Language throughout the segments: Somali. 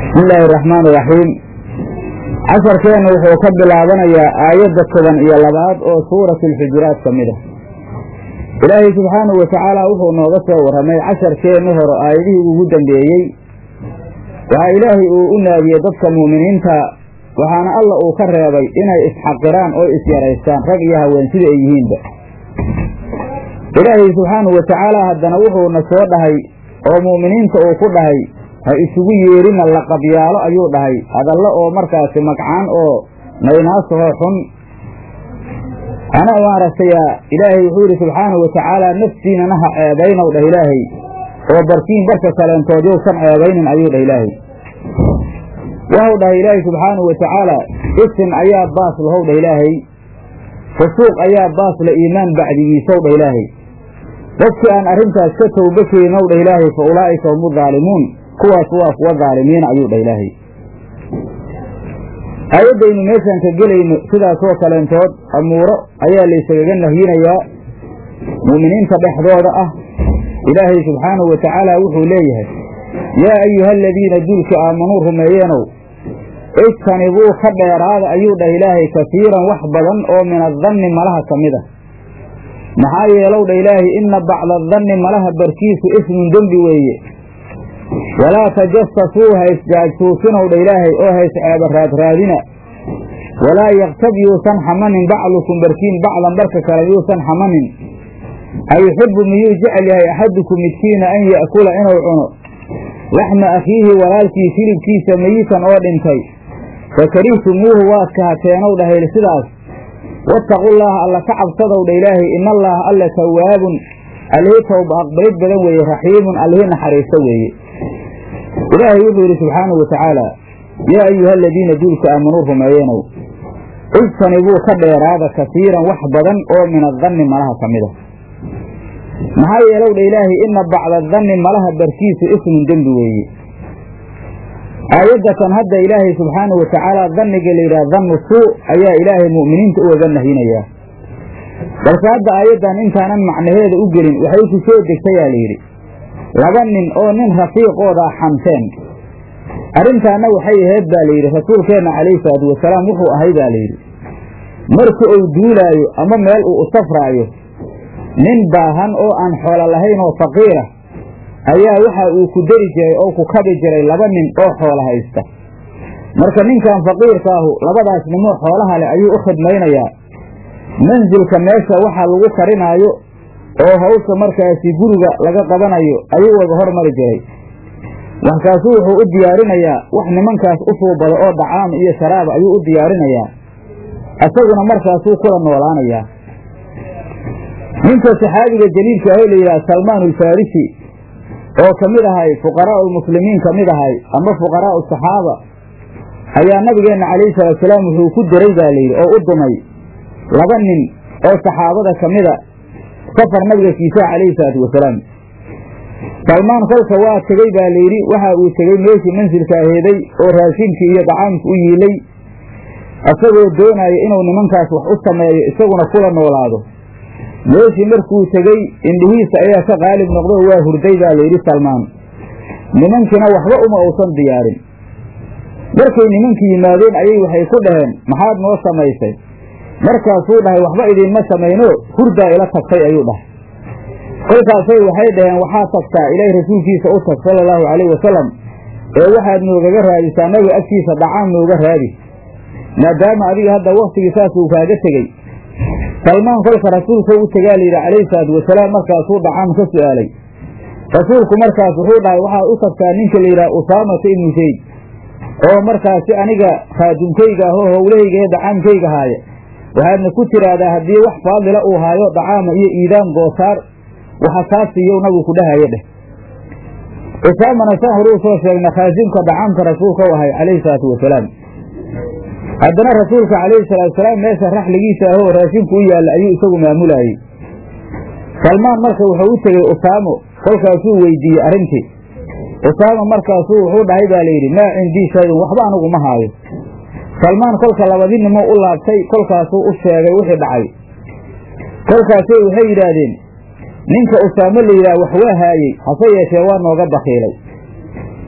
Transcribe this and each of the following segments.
bismi illaahi araxmaan iraxiim casharkeenna wuxuu ka bilaabanayaa aayadda toban iyo labaad oo suurati alxujuraat ka mid ah ilaahay subxaanahu watacaala wuxuu nooga soo warramay casharkeenni hore aayadihii ugu dambeeyey waxaa ilaahay uu u naadiyey dadka mu'miniinta waxaana alla uu ka reebay inay isxaqiraan oo isyaraystaan rag iyo haween sida ay yihiinba ilaahay subxaanahu watacaala haddana wuxuuna soo dhahay oo mu'miniinta uu ku dhahay ha isugu yeerina laqabyaalo ayuu dhahay hadallo oo markaasi magcaan oo naynaasahoo xun ana maaragtaya ilaahay wuxuu yidhi subxaanahu watacaala naftiinana ha ceebaynow dhah ilaahay oo barkiin barka kaleentood yowsan ceebaynin ayuu dhah ilaahay waxau dhahay ilaahay subxaanahu watacaala isim ayaa baas lahow dhah ilaahay fusuuq ayaa baas la iimaan bacdigiisow dhah ilaahay dadkii aan arrintaas ka towba keeninow dhah ilaahay fa ulaa'ika hum udaalimuun kuwaas waa kuwa daalimiina ayuu dhah ilaahay aayaddaynu meeshaan ka gelayno sidaasoo kaleentood amuuro ayaa laysagaga nahyinayaa mu'miniinta dhexdooda ah ilaahay subxaanahu watacaala wuxuu leeyahay yaa ayuha aladiina duulka aamanuu rumeeyeenow ijtanibuu ka dheeraada ayuu dhah ilaahay kasiiran wax badan oo min adanni malaha ka mid a maxaa yeelow dha ilaahay inna bacda adanni malaha barkiisu ismun dembi weeye walaa tajasasuu ha isjaajsuusinow dha ilaahay oo ha isceeba raadraadina walaa yaktab yuusan xamanin bacdukum barkiin bacdan barka kale yuusan xamanin ayuxibu miyuu jecel yahay axadukum midkiina an ya'kula inuu cuno laxma akhiihi walaalkii hilibkiisa meyitan oo dhintay fakarihtumuuhu waad kahateenow dhahayl sidaas wattaqullaaha alla ka cabsadow dha ilaahay ina allaaha alle tawaabun allihii towba aqbalid badan weeye raxiimun allihii naxariisto weeye ilaahay wuxuu yidhi subxaanahu watacaala yaa ayuha aladiina duulka aamanuu rumeeyeenow ijtanibuu ka dheeraada kasiiran wax badan oo min adanni malaha ka mid a maxaa yeelow dha ilaahay ina bacda adanni malaha barkiisu ismun dembi weeye aayadda kan hadda ilaahay subxaanahu watacaala danniga la yidhaha dannu suu ayaa ilaahay mu'miniinta ugaga nahinayaa balse hadda aayaddan intaanan macnaheeda u gelin waxay ku soo degtayaa layidhi laba nin oo nin rafiiqoodaa xamteen arrintaana waxay ahayd baa layidhi rasuulkeenna calayhi salaatu wasalaam wuxuu ahay baa layidhi marka uu duulaayo ama meel uu u safraayo nin baahan oo aan xoolo lahayn oo faqiirah ayaa waxa uu ku dari jiray oo ku kabi jiray laba nin oo xoolo haysta marka ninkan faqiirka ahu labadaas nimoo xoolaha leh ayuu u khidmaynayaa mansilka meesha waxa lagu karinaayo oo hawsha markaasi guriga laga qabanayo ayuu wada hormari jiray waxkaasuu wuxuu u diyaarinayaa wax nimankaas u suubado oo dacaam iyo sharaaba ayuu u diyaarinayaa isaguna markaasuu kula noolaanayaa ninka saxaabiga jaliilka ahoo la yidhaha salmaan alfarisi oo ka mid ahay fuqaraa'u lmuslimiin ka mid ahay ama fuqaraa'u saxaaba ayaa nabigeenna calayhi salaatusalaam wuxuu ku diray baa layidhi oo u dumay laba nin oo saxaabada ka mida safar nabiga kiisaha calayhi salaatu wasalaam salmaan kolka waa tegey baa layidhi waxa uu tegey meeshii mansilka aheeday oo raashinkii iyo dacaamka u yiilay isagoo doonaya inuu nimankaas wax u sameeyo isaguna kula noolaado meeshii markuu tegey indhihiisa ayaa ka qaalib noqdo waa hurday baa layidhi salmaan nimankiina waxba uma uusan diyaarin markay nimankii yimaadeen ayay waxay ku dhaheen maxaad noo samaysay markaasuu dhahay waxba idiinma samayno hurdaa ila tagtay ayuu dhahay kolkaasay waxay dhaheen waxaa tagtaa ilaahay rasuulkiisa u tag sala allahu calayhi wasalam ee waxaad noogaga raadisaa nabiga agtiisa dhacaam nooga raadi maadaama adiga hadda waktigii saas uu kaaga tegey salmaan kolka rasuulka u tegaa layidhi calayhi salaatu wasalaam markaasuu dhacaam ka su'aalay rasuulku markaas wuxuu dhahay waxaad u tagtaa ninka la yidhaha usaamata ibnu zayd oo markaasi aniga khaadumkayga ahoo howlahayga ee dacaamkayga haaya waxaadna ku tiraahdaa haddii wax faadila uu haayo dacaama iyo iidaan goosaar waxa kaa siiyow nabigu ku dhahaye dheh usaamana saan horuu soo sheegna khaasimka dacaamka rasuulka u ahay calayhi salaatu wasalaam haddana rasuulka calayhi salaatu wasalaam meesha raxligiisa ahoo raashinku u yaalla ayuu isagu maamulaayey salmaan marka wuxuu u tegey usaamo kolkaasuu weydiiyey arrintii usaama markaasuu wuxuu dhahay baa layidhi maa cindii shayun waxba anigu ma haayo salmaan kolka labadinimo u laabtay kolkaasuu u sheegay wixii dhacay kolkaasay waxay yidhaahdeen ninka usaamo la yidhaha wax waa haayey hase yeeshee waa nooga bakiilay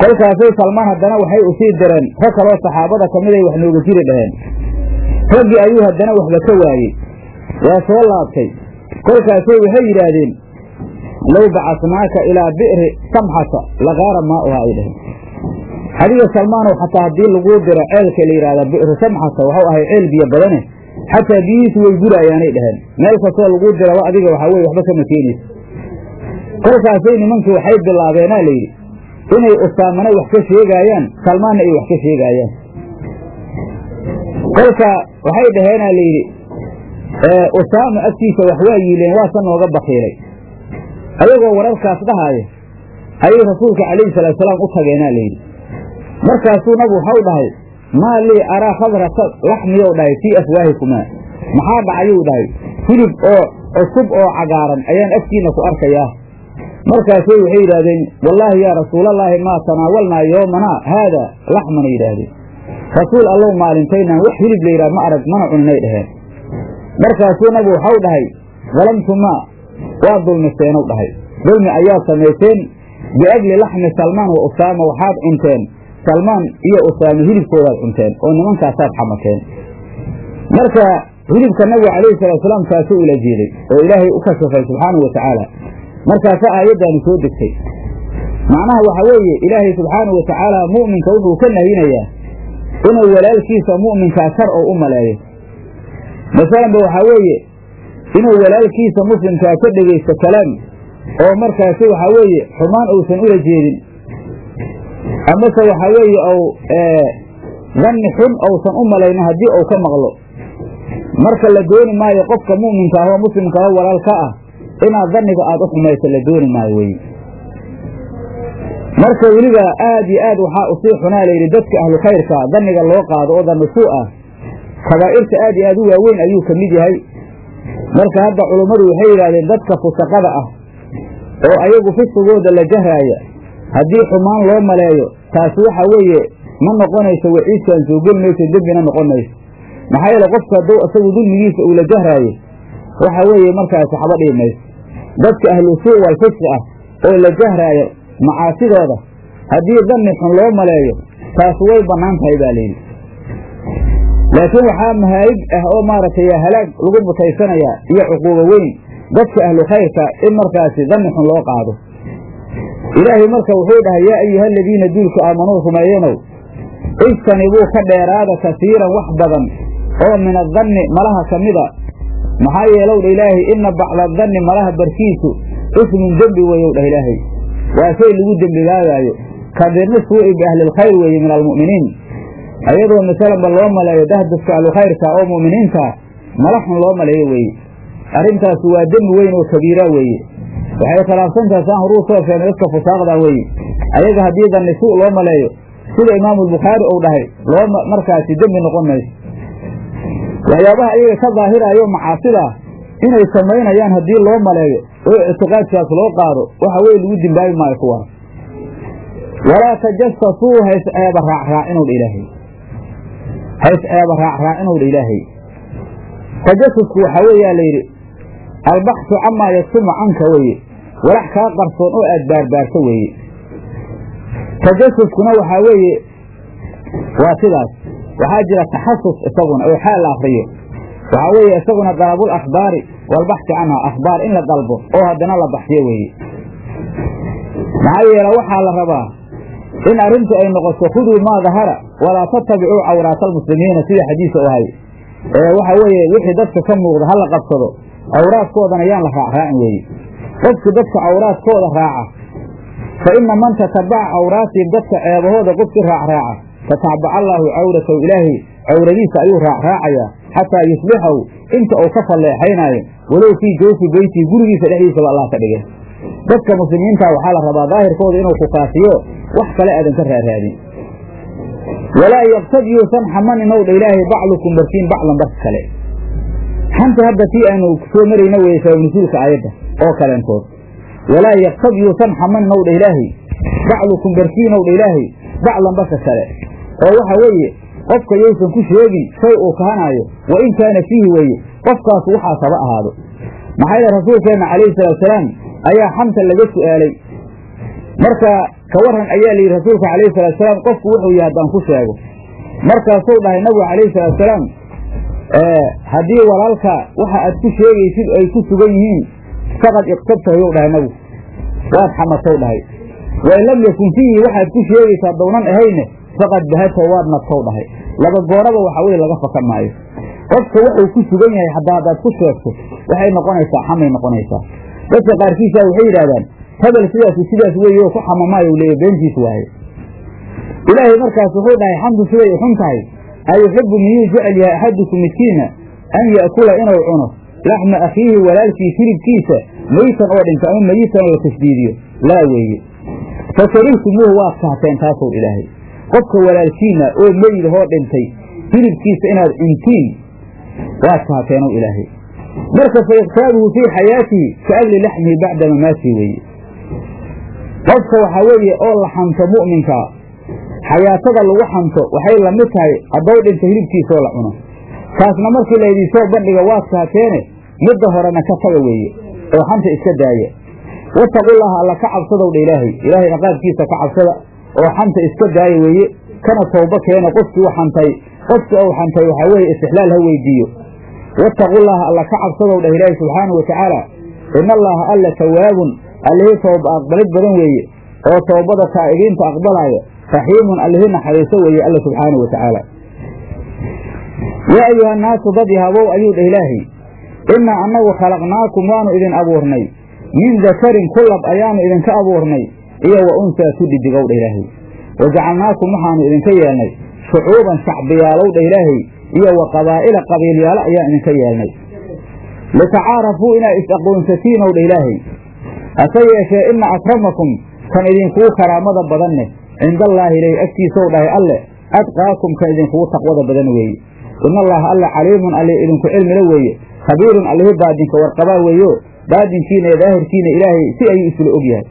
kolkaasay salmaan haddana waxay usii direen rag kaloo saxaabada ka mid ay wax nooga jiri dhaheen raggii ayuu haddana waxba ka waayey waa soo laabtay kolkaasay waxay yidhaahdeen low bacasnaaka ilaa bi'ri samxata lagaara maa'uha ay dhaheen adiga salmaanow xataa haddii laguu diro ceelka la yidhahda bi'ru samxata waxau ahay ceel biyo badane xataa biyihiisu way guraayaanay dhaheen meel kastoo laguu diraba adiga waxaa weye waxba kama keenaysa kolkaasay nimankii waxay bilaabeenaa layidhi inay usaamana wax ka sheegaayaan salmaanna ay wax ka sheegaayaan kolka waxay dhaheenaa layidhi usaama agtiisa wax waa yiileen waasa nooga bakiilay ayagoo wararkaas dhahaaya ayay rasuulka calayhi salaatusalaam u tageenaa layidhi markaasuu nabigu waxau dhahay maa lii araa khadrata laxmiyow dhahay fii afwaahikumaa maxaa dhacayuu dhahay hilib oo cusub oo cagaaran ayaan agtiinna ku arkayaa markaasay waxay yidhaahdeen wallaahi yaa rasuulallaahi maa tanaawalnaa yoomanaa haada laxmana yidhaahdeen rasuul allow maalintaynaan wax hilib la yidhah ma arag mana cuninay dhaheen markaasuu nabigu waxau dhahay dalamtumaa waa dulmiseenow dhahay dulmi ayaad samayseen biajli laxmi salmaan wa usaama waxaad cunteen salmaan iyo usaame hilibkoodaad cunteen oo nimankaasaad xamateen marka hilibka nabiga calayhi salaatusalaam kaasuu ula jeeday oo ilaahay u kashafay subxaanau wa tacaala markaasa aayaddaani soo degtay macnaha waxaa weeye ilaahay subxaanau wa tacaala mu'minka wuxuu ka nahinayaa inuu walaalkiisa mu'minkaa shar oo u maleeyo masalanba waxaa weeye inuu walaalkiisa muslimkaa ka dhegaysto kalaam oo markaasi waxaa weeye xumaan uusan ula jeedin amase waxaa weeye ou danni xun ousan u malaynin haddii uu ka maqlo marka la dooni maayo qofka mu'minka ah oo muslimka ah walaalka ah inaad danniga aada u xumayso la dooni maayo weye marka weliba aad iyo aad waxaa usii xunaa layidhi dadka ahlu khayrka danniga loo qaado oo danni suu ah kabaa'irta aad iyo aad u waaweyn ayuu ka mid yahay marka hadda culummadu waxay yidhahdeen dadka fusaqada ah oo ayagu fisigooda la jahraaya haddii xumaan loo maleeyo taasi waxa weeye ma noqonayso waciidkaan soo geli mayso dembina noqon mayso maxaa yeele qofka hadduu isagu dulmigiisa uu la jahraayo waxa weeye markaasi xaba dhihi mayso dadka ahlu suu wal fisqi ah oo la jahraayo macaasidooda haddii danni xun loo maleeyo taasi way bannaan tahay baa layidhi laakiin waxaa mahaayig ah oo maaragtay halaag lagu mutaysanayaa iyo cuquubo weyn dadka ahlu khayrka in markaasi danni xun loo qaado ilaahay marka wuxuu dhahay yaa ayuha aladiina duulku aamanuu rumeeyenow ijtanibuu ka dheeraada kasiiran wax badan oo min adanni malaha ka mida maxaa yeelow dha ilaahay inna bacda danni malaha barkiisu ismun dembi weeyow dhah ilaahay waa shay lagu dembigaagaayo kabirni suu'i biahlilkhayr weeye min almu'miniin ayadoo masalanba loo maleeyo dahdaska ahlukhayrka oo mu'miniinta mala xun loo maleeyo weeye arrintaasi waa dembi weyn oo kabiira weeye waxay khilaafsantaha saan horuu soo sheegnay dadka fusaaqda weeye ayaga haddii danni suu loo maleeyo sida imaamulbukhaari uu dhahay loo markaasi dembi noqon mayso waxyaabaha ayaga ka daahiraayo macaasida inay samaynayaan haddii loo maleeyo oo ictiqaadkaas loo qaado waxa weye lagu dimbaabi maayo kuwaas walaa tajasasuu hays eeba raacraacinowdha ilaahay hays eeba raacraacinowdha ilaahay tajasusku waxaa weeyaa layidhi albaxsu camaa yasumu canka weeye walax kaa qarsoon oo aad baarbaarto weeye tajasuskuna waxaa weeye waa sidaas waxaa jira taxasus isaguna oo xaal la akriyo waxaa weeye isaguna dalabul akhbaari walbaxsi canha akhbaar in la dalbo oo haddana la baxsiyo weeye maxaa yeele waxaa la rabaa in arrintu ay noqoto khuduu maa dahara walaa tattabicuu cawraata almuslimiina sida xadiisa u ahay ee waxa weeye wixii dadka ka muuqda ha la qabsado cawraadkoodana yaan la raacraacin weeye qofki dadka cawraadkooda raaca fa ina man tatabaca cawraatihim dadka ceebahooda qofkii raacraaca tatacbaca allaahu cawratahu ilaahay cawradiisa ayuu raacraacayaa xataa yusbixahu inta uu ka falleexaynaayo walow fii jawfi beytii gurigiisa dhexdiisaba allah ka dhigay dadka muslimiinta waxaa la rabaa daahirkooda inuu kukaafiyo wax kale aadan ka raaraadin walaa yaqtab yuusan xamaninw dha ilaahay baclukum barkiin baclan barka kale xanta hadda tii aynu soo marayna weye sababnusuulka aayadda oo kaleentood walaa yaktab yuusan xamaninw dha ilaahay baclukum barkiinow dha ilaahay baclan barka kale oo waxa weeye qofka yaysan ku sheegin shay uu kahanaayo wa in kaana fiihi weeye qofkaas waxaas haba ahaado maxaa yeele rasuulkeenna calayhi salaatusalaam ayaa xamta laga su'aalay marka ka waran ayaa layidhi rasuulka calayhi salatu salaam qofku wuxuu yahay haddaan ku sheego markaasuu dhahay nabigu calayhi salatu salaam haddii walaalka waxa aad ku sheegaysid ay ku sugan yihiin faqad iqtabtahyou dhahay nabigu waad xamatow dhahay wain lam yakun fiihi waxaad ku sheegaysaa downan ahayne faqad bahatow waad nabtow dhahay laba gooraba waxa weye laga faka maayo qofka wuxuu ku sugan yahay haddaa haddaad ku sheegto waxay noqonaysaa xamay noqonaysaa dadka qaarkiisa waxay yidhahdaan hebel sidaas sidaas weeye oo ku xamamaayo leeya beentiis waaye ilaahay markaas wuxuu dhahay xamdu siday u xun tahay ayuxibu miyuu jecel yahay axadukum midkiina an ya'kula inuu cuno laxma akhiihi walaalkii hilibkiisa meytan oo dhinta ama meyitan oo la tashdiidiyo laa weeye fa karihtumuuhu waad kahteen taasow ilaahay qofka walaalkiina oo meyidahoo dhintay hilibkiisa inaad cuntiin waad kahateenow ilaahay marka fa iktaabuhu fii xayaatihi ka agli laxmihi bacda mamaatii weeye qofka waxaa weeye oo la xanto mu'minkaa xayaatada lagu xanto waxay la mid tahay haddow dhinta hilibkiisaoo la cuno kaasna markii laydin soo bandhiga waad kaateene midda horena ka taga weeye oo xanta iska daaya wattaqullaaha alla ka cabsadow dha ilaahay ilaahay ciqaabkiisa ka cabsada oo xanta iska daaya weeye kana towba keena qofkii u xantay qofkii ou xantay waxaa weeye istixlaal ha weydiiyo wattaqullaaha alla ka cabsadow dhah ilaahay subxaanau watacaala ina allaaha alla tawaabun allihii tooba aqbalid badan weeye oo toobada taa'ibiinta aqbalaaya raxiimun allihii naxariiso weeye alla subxaanau watacaala yaa ayuha annaasu dad yahabow ayuu dhah ilaahay innaa annagu khalaqnaakum waanu idin abuurnay min dakarin kulab ayaanu idinka abuurnay iyo wa unsaa ku dhidigow dha ilaahay wa jacalnaakum waxaanu idinka yeelnay shucuuban shacbiyaalow dha ilaahay iyo wa qabaa'ila qabiilyaalo ayaan idinka yeelnay litacaarafuu inaad is-aqoonsatiinow dha ilaahay hase yeeshee inna akramakum kan idinkuu karaamada badanneh cindallaahi ilaahi agtiisow dhahay alle adqaakum kan idinkugu taqwada badan weeye ina allaaha alle caliimun alli idinku cilmila weeye khabiirun allihi baadinka warqabaa weeyo baadinkiina iyo daahirkiina ilaahay si ayuu isula og yahay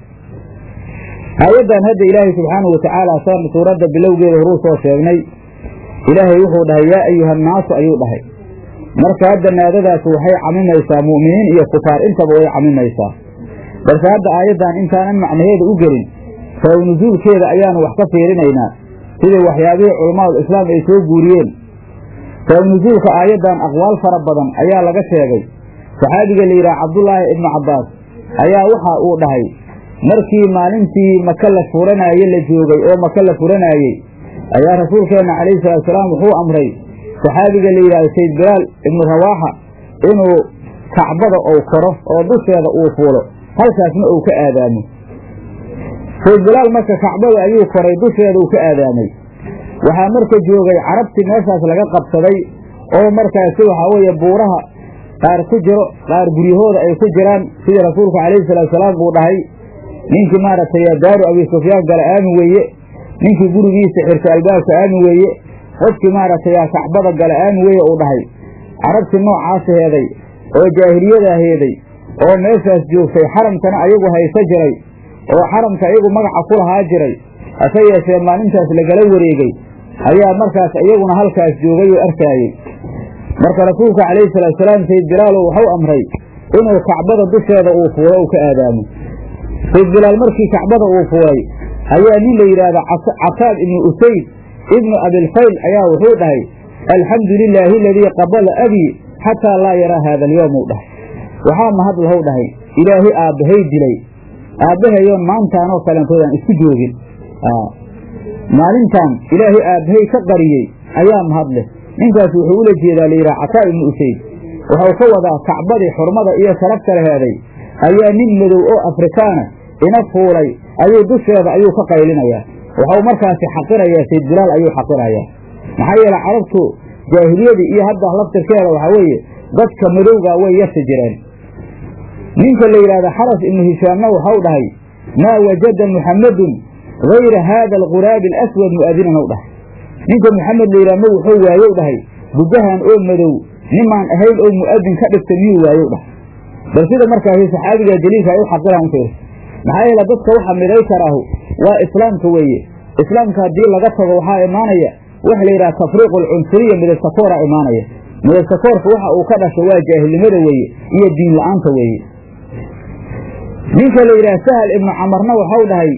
aayaddan hadda ilaahay subxaanahu watacaala saan suuradda bilowgeeda horuu soo sheegnay ilaahay wuxuu dhahay yaa ayuha annaasu ayuu dhahay marka hadda naadadaas waxay camimaysaa mu'miniin iyo kufaar intaba way camimaysaa balse hadda aayaddan intaanan macnaheeda u gelin sabaw nusuulkeeda ayaanu wax ka fiirinaynaa sidii waxyaabihii culammaadu islaam ay soo guuriyeen sabab nusuulka aayaddan aqwaal fara badan ayaa laga sheegay saxaabiga la yidhaha cabdullaahi ibnu cabbaas ayaa waxa uu dhahay markii maalintii maka la furanaaye la joogay oo maka la furanaayey ayaa rasuulkeenna calayhi salaatusalaam wuxuu amray saxaabiga la yidhahdo sayd bilaal ibnu rawaaxa inuu kacbada ou koro oo dusheeda uu fuulo halkaasna uu ka aadaamo sayd bilaal marka kacbada ayuu koray dusheeda uu ka aadaamay waxaa marka joogay carabtii meeshaas laga qabsaday oo markaasi waxaa weeye buuraha qaar ku jiro qaar guryahooda ay ku jiraan sidii rasuulku calayhi salaatusalaam buu dhahay ninkii maaragtay daaru abi sufyaan gala aamin weeye ninkii gurigiisa xirta albaabka aamin weeye qofkii maaragtay kacbada gala aamin weeye uu dhahay carabtii noocaas heeday oo jaahiliyada heeday oo meeshaas joogtay xaramkana ayagu haysa jiray oo xaramka iyagu magaca ku lahaa jiray hase yeeshee maalintaas lagala wareegey ayaa markaas iyaguna halkaas joogay oo arkaayey marka rasuulka calayhi salaatusalaam sayd bilaal wuxuu amray inuu kacbada dusheeda uu fuulo uu ka aadaamo sayd bilaal markii kacbada uu fuulay ayaa nin la yidhaahdo cataab ibnu usayd ibnu abilfayl ayaa wuxuu dhahay alxamdu lilaahi aladii qabala abii xataa laa yaraa haada alyowm uu dhahay waxaa mahad lahow dhahay ilaahi aabbahay dilay aabbahayoon maantaanoo kaleentoodaan isku joogin maalintan ilaahay aabbahay ka qariyey ayaa mahad leh ninkaas wuxuu ula jeedaa layidhaha cataa ibnu usayd wuxuu ka wadaa kacbadii xurmada iyo sharafta laheeday ayaa nin madow oo afrikaana ina fuulay ayuu dusheeda ayuu ka qaylinayaa wuxuu markaasi xaqirayaa sayd bilaal ayuu xaqirayaa maxaa yeele carabtu jaahiliyadii iyo hadda laftirkeeda waxaa weeye dadka madowga way yasi jireen ninka la yidhahdo xaras ibnu hishaamna waxau dhahay maa wajada muxammadun hayra haada alquraabi alaswad mu'adinan ou dhahay ninka muxamed la yidhaha ma wuxuu waayow dhahay gudahan oo madow nimaan ahayn oo mu'adin ka dhigta miyuu waayow dhahay bal sida markaasi saxaabiga jaliilka ay u xaqiraan fiir maxaa yeele dadka waxa miday karaahu waa islaamka weeye islaamka haddii laga tago waxaa imaanaya waxa la yidhaha tafriiqu alcunsuriya midabtakooraa imaanaya midabtakoorka waxa uu ka dhashay waa jaahilnimada weeye iyo diin la-aanta weeye ninka la yidhaha sahal ibnu camarna waxau dhahay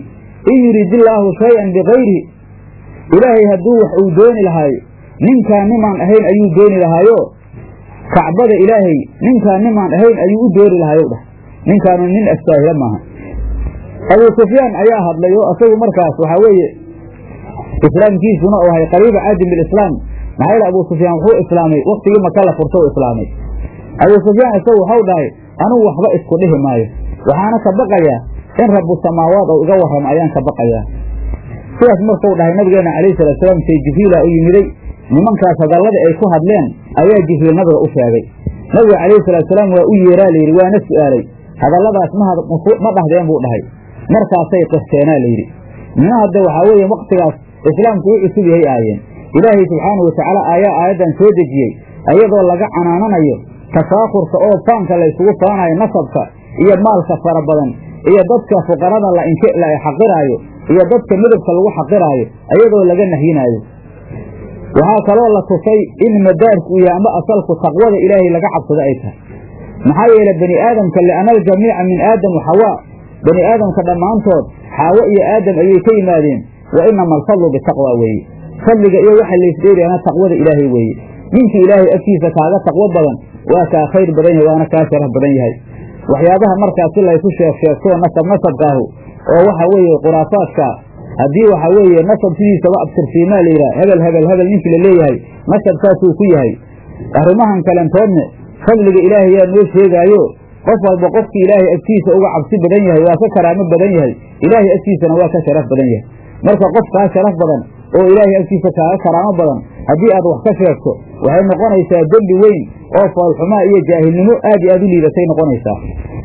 in yuridillaahu shay-an bikayrihi ilaahay hadduu wax uu dooni lahaayo ninkaan nimaan ahayn ayuu dooni lahaayo kacbada ilaahay ninkaan nimaan ahayn ayuu u dooni lahaayow dhah ninkaanu nin astaahila maaha abuu sufyaan ayaa hadlay oo isagu markaas waxaa weeye islaamkiisuna u ahay qariiba caadin bilislaam maxaa yeele abuu sufyaan wuxuu islaamay waktigii maka la furta u islaamay abuu sufyaan isagu waxau dhahay anugu waxba isku dhihi maayo waxaana ka baqayaa in rabu samaawaad oo iga warramo ayaan ka baqayaa sidaas markuu dhahay nabigeena calayhi salaatusalaam say jibriila u yimiday nimankaas hadalladii ay ku hadleen ayaa jibriil nabiga u sheegay nabiga calayhi salaatusalaam waa u yeeraa layidhi waana su'aalay hadalladaas ma dhahdeen buu dhahay markaasay qirteenaa layidhi nina hadda waxaa weeye waktigaas islaamku u cusub yahay aayeen ilaahay subxaanau watacaala ayaa aayaddan soo dejiyey ayadoo laga canaananayo tafaakurka oo faanka laysugu faanayo nasabka iyo maalka fara badan iyo dadka fuqarada la xaqiraayo iyo dadka midabka lagu xaqiraayo ayadoo laga nahyinaayo waxaa kaloo la tusay in madaarku uu yahay amba asalku taqwada ilaahay laga cabsado ay tahay maxaa yeele bani aadamka li'ana aljamiica min aadam wa xawaa bani aadamka dhammaantood xaawo iyo aadam ayay ka yimaadeen wa inama alfadlu bitaqwa weeye fadliga iyo waxa laysdheeriyana taqwada ilaahay weeye ninkii ilaahay agtiisa kaaga taqwo badan waa kaa khayr badan yahay waana kaa sharaf badan yahay waxyaabaha markaas si laysu sheeg sheegtoo nasab nasabkaahu oo waxa weeye khuraafaadka haddii waxa weeye nasab sidiisaba abtirsiimaa la yidhaha hebel hebel hebel ninkii la leeyahay nasab saasuu ku yahay arrimahan kalentoodne fadliga ilaahay yaa noo sheegaayo qof walba qofkii ilaahay agtiisa uga cabsi badan yahay waa ka karaamo badan yahay ilaahay agtiisana waa ka sharaf badan yahay marka qof kaa sharaf badan oo ilaahay agtiisa kaaga karaamo badan haddii aad wax ka sheegto waxay noqonaysaa dembi weyn oo foolxumaa iyo jaahilnimo aad iyo aad u liidatay noqonaysaa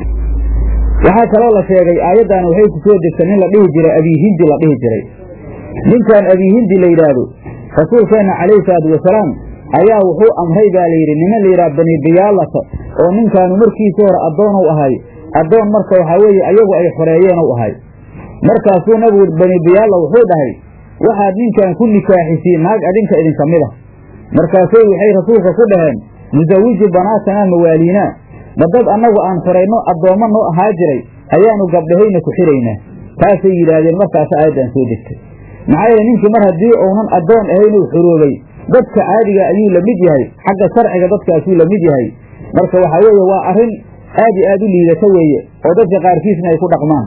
waxaa kaloo la sheegay aayaddan waxay ku soo degtay nin la dhihi jiray abiihindi la dhihi jiray ninkan abiihindi la yidhaahdo rasuulkeenna calayhi salaatu wasalaam ayaa wuxuu amray baa layidhi niman la yidhaha bani diyaalata oo ninkaanu markiisii hore addoonou ahay addoon marka waxaa weeye ayagu ay xoreeyeenou ahay markaasuu nabigu bani diyaalla wuxuu dhahay waxaad ninkan ku nikaaxisiin naag adinka idinka mid ah markaasay waxay rasuulka ku dhaheen nusawiju banaatanaa mawaaliinaa ma dad annagu aan xorayno addoommo noo ahaa jiray ayaanu gabdhahayna ku xiraynaa taasay yidhaahdeen markaas aayaddan soo degtay maxaa yeele ninkii mar haddii uunan addoon ahaynuu xoroobay dadka caadiga ayuu la mid yahay xagga sharciga dadkaasuu la mid yahay marka waxaa weeye waa arrin aad iyo aad u liidata weeye oo dadka qaarkiisna ay ku dhaqmaan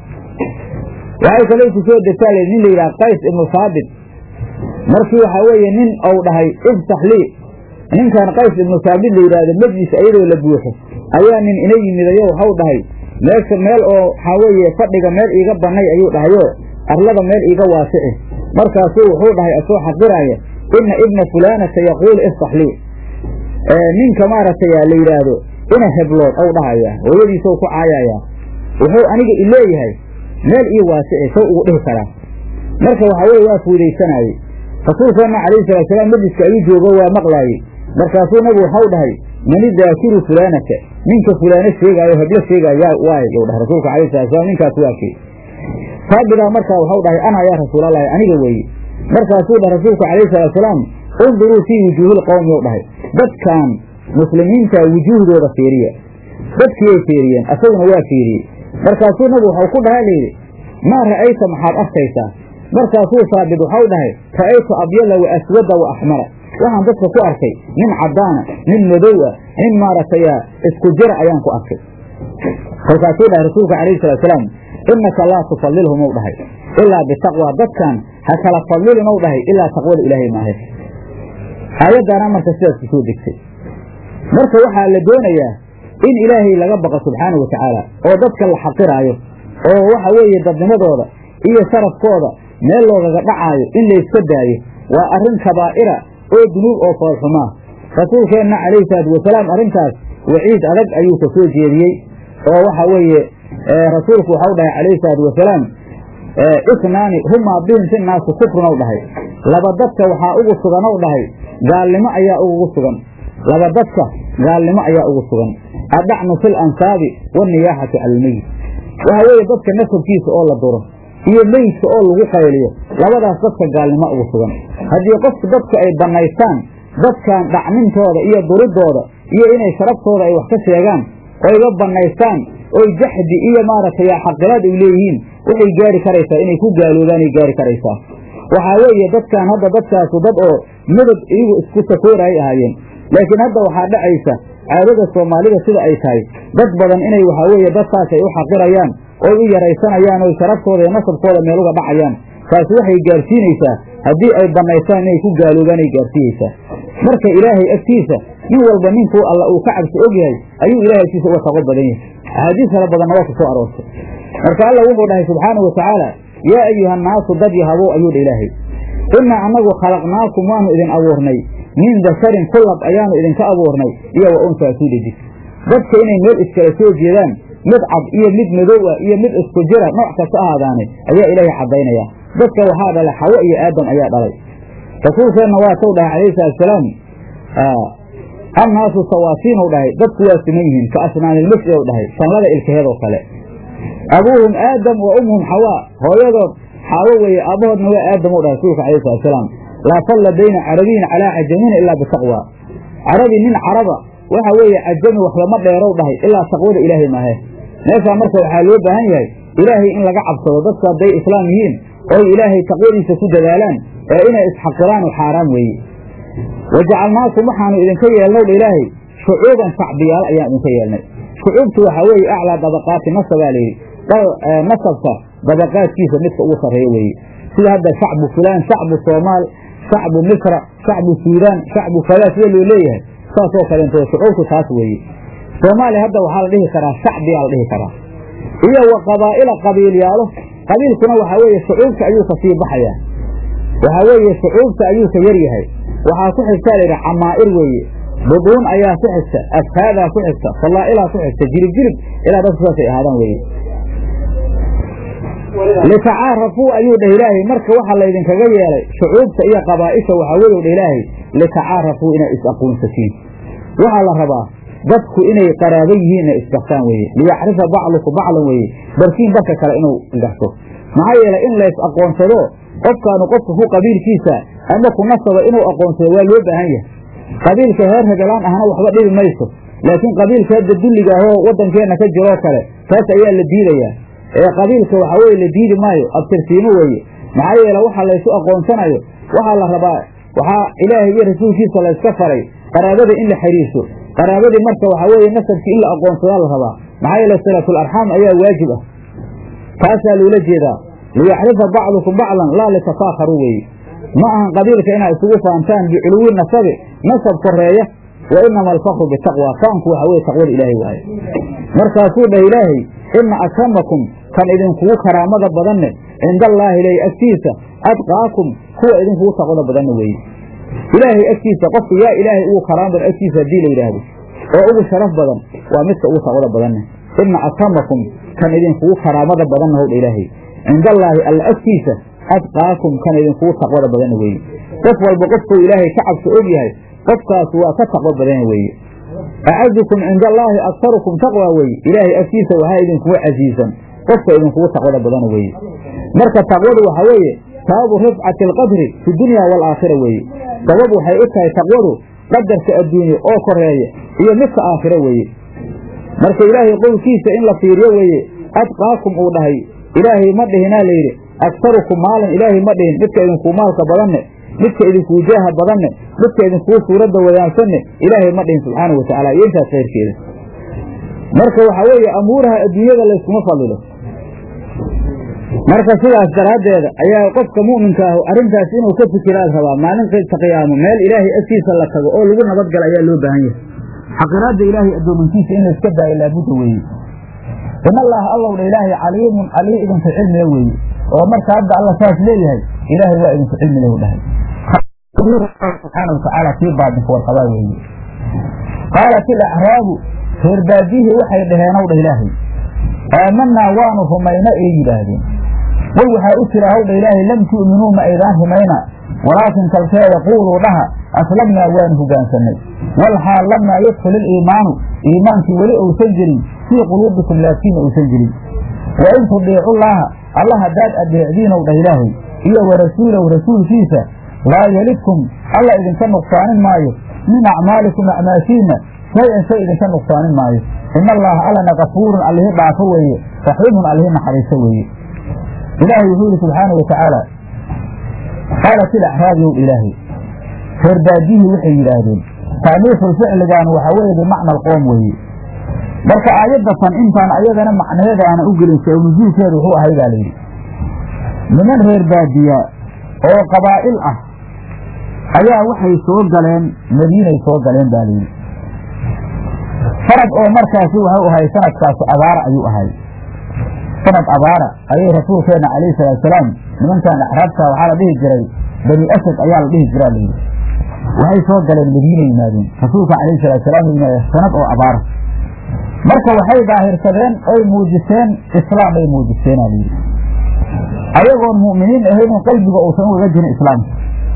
waxay kalay ku soo degtaa l nin la yidhaha qays ibnu saabit markii waxaa weeye nin ou dhahay iftax lii ninkan qays ibnu saabit la yidhaahdo majlis iyadoo la buuxo ayaa nin ina yimidayo waxau dhahay meesha meel oo waxaa weeye fadhiga meel iiga bannay ayuu dhahayo arlada meel iiga waasici markaasuu wuxuu dhahay asoo xaqiraaya ina ibna fulaanata yaquulu iftax lii ninka maaragtay la yidhaahdo ina heblood ou dhahaya hooyadiisou ku caayayaa wuxuu aniga ileeyahay meel ii waasici sow ugu dhihi karaa marka waxaa weye waa fuudaysanaayey rasuulkeenna calayhi salaatusalaam majliska ayuu joogo waa maqlaayey markaasuu nabigu waxau dhahay mani daakiru fulaanaka ninka fulaano sheegaayo heblo sheegaayo yaa waay you dhahay rasuulka alayhi salatusalam ninkaas waa kii saabidaa markaa waxau dhahay ana yaa rasuulallaahi aniga weeye markaasuu dhahay rasuulku calayhi salaatusalaam unduruu fii wujuuhil qowmi ou dhahay dadkan muslimiinta wujuuhdooda fiiriya dadkiiyay fiiriyeen asaguna waa fiiriyey markaasuu nabigu waxau ku dhaha layidhi maa ra'ayta maxaad arkaysaa markaasuu saabit waxau dhahay ra'aytu abyada wa aswada wa axmara waxaan dadka ku arkay nin caddaana nin madow ah nin maaragtaya isku jira ayaan ku arkay kolkaasuu dhahay rasuulka calayhi salaatusalaam innaka laa tufallilhum ou dhahay ilaa bitaqwa dadkan ha kala fadlilin ou dhahay ilaa taqwada ilaahay maahe aayaddaana marka sidaas ku soo degtay marka waxaa la doonayaa in ilaahay laga baqo subxaanau wa tacaala oo dadka la xaqiraayo oo waxa weeye dadnimadooda iyo sharafkooda meel loogaga dhacaayo in layska daayo waa arrin kabaa'ira oo dunuub oo foolxumaa rasuulkeenna calayhi salaatu wasalaam arrintaas waciid adag ayuu ka soo jeediyey oo waxa weeye rasuulku waxau dhahay calayhi salaatu wasalaam isnaani humaa bihim fi naasi kufrun ou dhahay laba dadka waxaa ugu sugan ou dhahay gaalnimo ayaa ugu sugan laba dadka gaalnimo ayaa ugu sugan adacnu fil ansaabi waniyaaxatu cala almeyit waxa weeye dadka nasabkiisa oo la duro iyo meydka oo lagu qayliyo labadaas dadka gaalnimo ugu sugan haddii qofku dadku ay bannaystaan dadkan dhacmintooda iyo duridooda iyo inay sharaftooda ay wax ka sheegaan oyga bannaystaan oy jaxdi iyo maaragtay xaqilaad ay leeyihiin waxay gaari karaysaa inay ku gaaloobaanay gaari karaysaa waxaa weeye dadkan hadda dadkaasu dad oo midab iyagu isku sakooraay ahaayeen laakiin hadda waxaa dhacaysa caadada soomaalida sida ay tahay dad badan inay waxaa weeye dadkaas ay u xaqirayaan oy u yaraysanayaan oy sharaftooda iyo nasabkooda meel uga dhacayaan taasi waxay gaarsiinaysaa haddii ay bannaystaan inay ku gaaloobaan ay gaarsiinaysaa marka ilaahay agtiisa nin walba ninkuu alla uu ka cabsi og yahay ayuu ilahay agtiisa uga taqo badan yahay axaadiis kala badanna waa ku soo aroortay marka alla wuxuu dhahay subxaana wa tacaala yaa ayuha annaasu dad yahabow ayuu dha ilaahay innaa annagu khalaqnaakum waanu idin abuurnay min dakarin kullab ayaanu idinka abuurnay iyo wa unsaa suu dhejis dadka inay meel iskala soo jeedaan mid cad iyo mid madow ah iyo mid isku jira nooc kasta ahaadaane ayaa ilaahay caddaynaya dadka waxaa dhalay xawo iyo aadam ayaa dhalay rasuulkeenna waa taw dhahay calayhi salatusalaam annaasu sawaasiinuu dhahay dadku waa siman yihiin ka asnaanilmasjid u dhahay shanlada ilkaheedoo kale abuuhum aadam wa umhum xawaa hooyadood xaawo weeye aabbahoodna waa aadam u dhahay rasuulka calayhi salatusalaam laa falla bayna carabiyin calaa cajamiin ilaa bitaqwa carabi nin caraba waxa weeye cajami wax lama dheerow dhahay ilaa taqwada ilaahay maahe meeshaa marka waxaa loo baahan yahay ilaahay in laga cabsado dadku hadday islaam yihiin oy ilaahay taqwadiisa ku dadaalaan ee inay isxaqiraanu xaaraan weeye wajacalnaakum waxaanu idinka yeelnow dha ilaahay shucuuban shacbiyaal ayaan idinka yeelnay shucuubtu waxaa weeye aclaa dabaqaati nasabaa layidhi nasabka dabaqaadkiisa midka ugu sarreeyo weeye sida hadda shacbu fulaan shacbu soomaal shacbu misra shacbu suudaan shacbu kadaa sida loo leeyahay saasoo kaleento shucuubtu taas weeye soomaaliya hadda waxaa la dhihi karaa shacbiyaa la dhihi karaa iyo wa qabaa'ila qabiilyaalo qabiilkuna waxaa weeye shucuubta ayuu ka sii baxayaa waxaa weeye shucuubta ayuu ka yar yahay waxaa ku xigtaa layidhi camaa'ir weeye buduun ayaa ku xigta afhaadaa ku xigta fallaa'ilaa ku xigta jirib jirib ilaa dadku saasay ahaadaan weeye litacaarafuu ayuu dheh ilaahay marka waxaa laydinkaga yeelay shucuubta iyo qabaa'isha waxaa weeye dheh ilaahay litacaarafuu inay is-aqoonsatiin waxaa la rabaa dadku inay qaraabo yihiin inay isgartaan weeye liyacrifa bacluku baclan weeye barkiin barka kale inuu garto maxaa yeelay in lays aqoonsado qofkaanu qofka ku qabiilkiisa ama ku nasaba inuu aqoonsado waa loo baahan yahay qabiilka heer hebelaan ahna waxba dhibi mayso laakiin qabiilka hadda dulliga ahoo waddankeenna ka jiroo kale taas ayaa la diidayaa ee qabiilka waxaa weye la diidi maayo abtirsiimo weeye maxaa yeele waxa laysu aqoonsanayo waxaa la rabaa waxaa ilaahay iyo rasuulkiisa layska faray qaraabada in la xiriirso qaraabadii marka waxaa weeye nasabkii in la aqoonsadaa la rabaa maxaa yeele salaatul arxaam ayaa waajib ah taasaa loola jeedaa liyaxrifa bacdukum baclan laa litafaakharuu weeye ma ahan qabiilka inaad isugu faantaan biculuwi nasabi nasab koreeya wa inama alfakru bitaqwa faanku waxa weye taqwada ilaahay waaye markaasuu dhah ilaahay ina akramakum kan idinkugu karaamada badanne cinda allaahi ley agtiisa adqaakum kuwa idinkugu taqwada badanna weeye ilaahay agtiisa qofka yaa ilaahay ugu karaama badan agtiisa haddii la yidhaahdo oo ugu sharaf badan waa midka ugu taqwada badanne ina akramakum kan idinkugu karaamada badanna howdha ilaahay cinda allaahi alla agtiisa adqaakum kan idinkugu taqwada badanna weeye qof walba qofkuu ilaahay ka cabso og yahay qofkaas waa ka taqwo badana weeye acazukum cinda allaahi aktarukum taqwa weeye ilaahay agtiisa waxaa idinkuga casiisan qofka idinkugu taqwada badana weeye marka taqwadu waxaa weeye sababu rifcati alqadri fi dunya waalaakhira weeye sabab waxay u tahay taqwadu qadarka adduunye oo koreeya iyo midka aakhiro weeye marka ilaahay qowlkiisa in la fiiriyo weeye adqaakum uu dhahay ilaahay ma dhihinaa layidhi aktarukum maalan ilaahay ma dhihin midka idinkuu maalka badanne midka idinkuu jaaha badanne midka idinkuu suuradda wadaansanne ilaahay ma dhihin subxaanau watacaala iyo intaas khayrkeeda marka waxaa weeye amuuraha adduunyada layskuma fadilo marka sidaas daraaddeeda ayaa qofka mu'minka ah arrintaas inuu ka fikiraad rabaa maalinta qiyaamo meel ilaahay agtiisa la tago oo lagu nabadgala ayaa loo baahan yahay xaqiraadda ilaahay addoominkiisa in layska daayo laabudda weeye in allaha allowdha ilaahay caliimun alii idinku cilmiga weeye oo marka hadda alla saas leeyahay ilaahay waa idinku cilmi lahu dhahay subxaana watacaala kii baadinka warqabaa weeye qaalat ilacraabu reer baadiyihii waxay dhaheen ow dha ilaahay aamanaa waanu rumayna ay yidhaahdeen qul waxaa u jira howdha ilaahay lam tu'minuu ma aydaan rumayna walaakin kalkeeda quuluu dhaha aslamnaa waanu hogaansannay walxaal lamaa yadkhul iliimaanu iimaankii weli uusan jirin fii quluubikum laakiina uusan jirin wa in tudiicullaaha alla haddaad adeecdiinow dhah ilaahay iyo wa rasuulahu rasuulkiisa laa yelidkum alla idinka nuqsaanin maayo min acmaalikum acmaashiinna shay-an shay idinka nuqsaanin maayo ina allaha allana kafuurun allihi dhaafo weeye raxiimun allihi naxariiso weeye ilaahay wuxuu yihi subxaanau watacaala qaalat ilacraabiyow ilaahay reer baadiyihii waxay yidhaahdeen taaniiful ficligan waxaa weeye bimacna alqoom weeye marka aayadatan intaan ayadana macnaheeda aana u gelin sabab nusuulkeedu wuxuu ahay baa layidhi niman reer baadiya oo qabaa'il ah ayaa waxay soo galeen madiinay soo galeen baa layidhi sanad oo markaasi waxau ahay sanadkaasi abaara ayuu ahay sanad abaara ayay rasuulkeenna calayhi salaatusalaam nimankan axraabta waxaa la dhihi jiray bani asad ayaa la dhihi jiraa layidhi waxay soo galeen madiina yimaadeen rasuulka calayhi salaatusalaam yimaade sanad oo abaara marka waxay daahirsadeen oy muujiseen islaam ay muujiseenaa layidhi ayagoon mu'miniin ahaynin qalbiga uusan ugaga jirin islaamka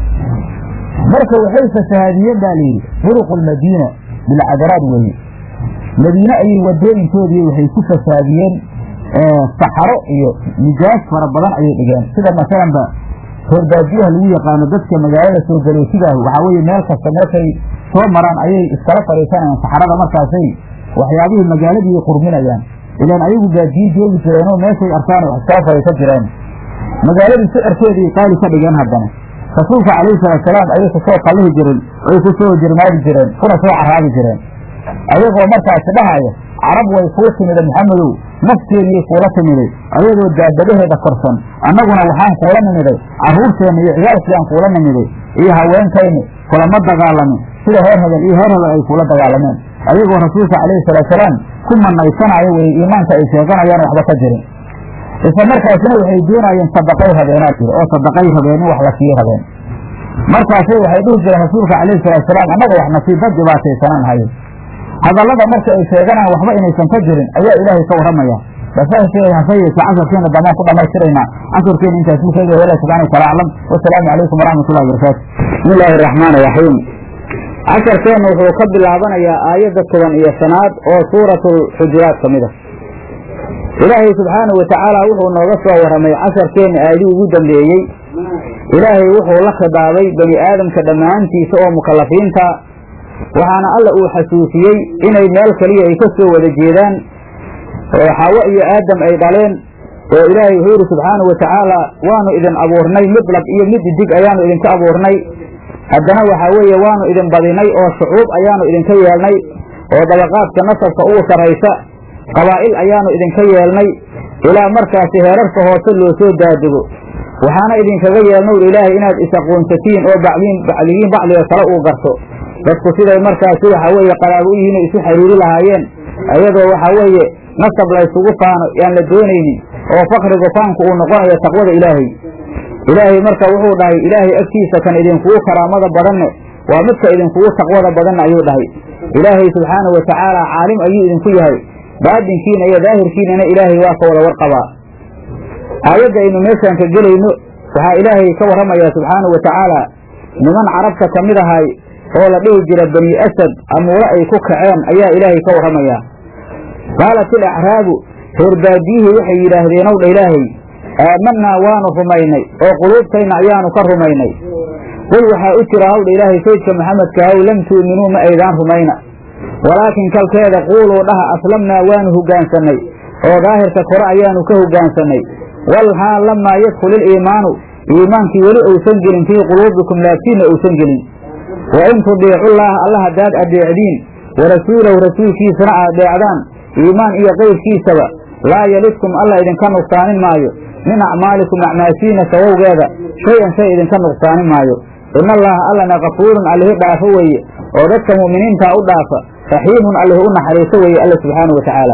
marka waxay fasahaadiyeen baa layidhi duruqu lmadiina bilcadaraad weeye madiine ayay wadooyinkoodii waxay ku fasaadiyeen saxaro iyo nijaas fara badan ayay dhigeen sida masalanba reer baadiyaha lagu yaqaano dadka magaalada soo galootigaah waxaa weeye meel kasta meeshay soo maraan ayay iskala fadhiisanayaan saxarada markaasay waxyaabihii magaaladii qurminayaan ilaan ayagu baadiyin joogi jireenoo meeshay arkaan wax iskala fadhiisan jireen magaaladii sicirkeedii qaali ka dhigeen haddana rasuulka calayhi salaatusalaam ayay kusoo qallihi jireen ay ku soo jirmaadi jireen kuna soo caraabi jireen ayagoo markaasi dhahaya carab way kuu timida maxamedow nafteenniyay kuula timiday ayadoo daabadaheeda korsan annaguna waxaan kuula nimiday carruurteenna iyo ciyaalkiiaan kuula nimiday iyo haweenkayni kulama dagaalamin sida heer hebel iyo heer hebel ay kuula dagaalameen ayagoo rasuulka calayhi salaatusalaam ku manaysanaayo weye iimaanka ay sheeganayaan waxba ka jirin isla markaasina waxay doonayeen sadaqay rabeenaa jira oo sadaqay rabeen in wax la sii rabeen markaasay waxay dhihi jireen rasuulka calayhi salaatusalaam annaga wax nasiibad dhibaataysanaan hayo hadallada marka ay sheeganaan waxba inaysan ka jirin ayaa ilaahay ka warramaya basahase yeeshe casarkeena damaan ku dhamaystiraynaa casarkeena intaas mukeega wala subxana wataala aclam wasalaamu calaykum waraxmatullahi wabarakaatu bismi illaahi araxmaan iraxiim casharkeenna wuxuu ka bilaabanayaa aayadda toban iyo shanaad oo suuratulxujuraat ka mid a ilaahay subxaanahu watacaala wuxuu nooga soo warramay casharkeenna aayadii ugu dambeeyey ilaahay wuxuu la khidaabay bani aadamka dhammaantiisa oo mukallafiinta waxaana alla uu xasuusiyey inay meel keliya ay ka soo wada jeedaan oo xaawo iyo aadam ay dhaleen oo ilaahay wuxuu yidhi subxaanahu watacaala waanu idin abuurnay mid lab iyo mid dig ayaanu idinka abuurnay haddana waxaa weeye waanu idin badinay oo shucuub ayaanu idinka yeelnay oo dabaqaadka nasabka ugu sarraysa qabaa'il ayaanu idinka yeelnay ilaa markaasi heerarka hoose loo soo daadego waxaana idinkaga yeelnow ilaahay inaad is-aqoonsatiin oo bacliin bacligiin bacliga kale uu garto dadku siday markaasi waxaa weeye qaraabo u yihiin ay isu xiriiri lahaayeen ayadoo waxaa weeye nasab laysugu faano yaan la doonaynin oo fakrigu faanku uu noqonayo taqwada ilaahay ilaahay marka wuxuu dhahay ilaahay agtiisa kan idinkugu karaamada badanne waa midka idinkugu taqwada badanna ayuu dhahay ilaahay subxaanahu watacaala caalim ayuu idinku yahay baadinkiina iyo daahirkiinana ilaahay waa ka wada warqabaa aayadda aynu meeshaan ka gelayno waxaa ilaahay ka warramayaa subxaanahu watacaala niman carabta ka mid ahay oo la dhihi jira bani asad amuure ay ku kaceen ayaa ilaahay ka warramayaa qaalat ilacraabu reer baadiyihii waxay yidhaahdeen ow dha ilaahay aamanaa waanu rumaynay oo quluubtayna ayaanu ka rumaynay qul waxaa u jira hawdha ilaahay saydka maxamedka haw lam tuuminuu ma aydaan rumayna walaakin kalkeeda quuluu dhaha aslamnaa waanu hogaansannay oo daahirka kore ayaanu ka hogaansannay walxaal lamaa yadkhul iliimaanu iimaankii weli uusan gelin fii quluubikum laabtiinna uusan gelin wa in tudiicullaaha alla haddaad addeecdiin warasuulahu rasuulkiisana aad deecdaan iimaan iyo qayrkiisaba laa yalidkum alla idinka nuqsaanin maayo min acmaalikum acmaashiina sabowgeeda shay-an shay idinka nuqsaanin maayo ina allaha allana kafuurun allihi dhaafo weeye oo dadka mu'miniintaa u dhaafa raxiimun allihi u naxariiso weeye alla subxaanahu watacaala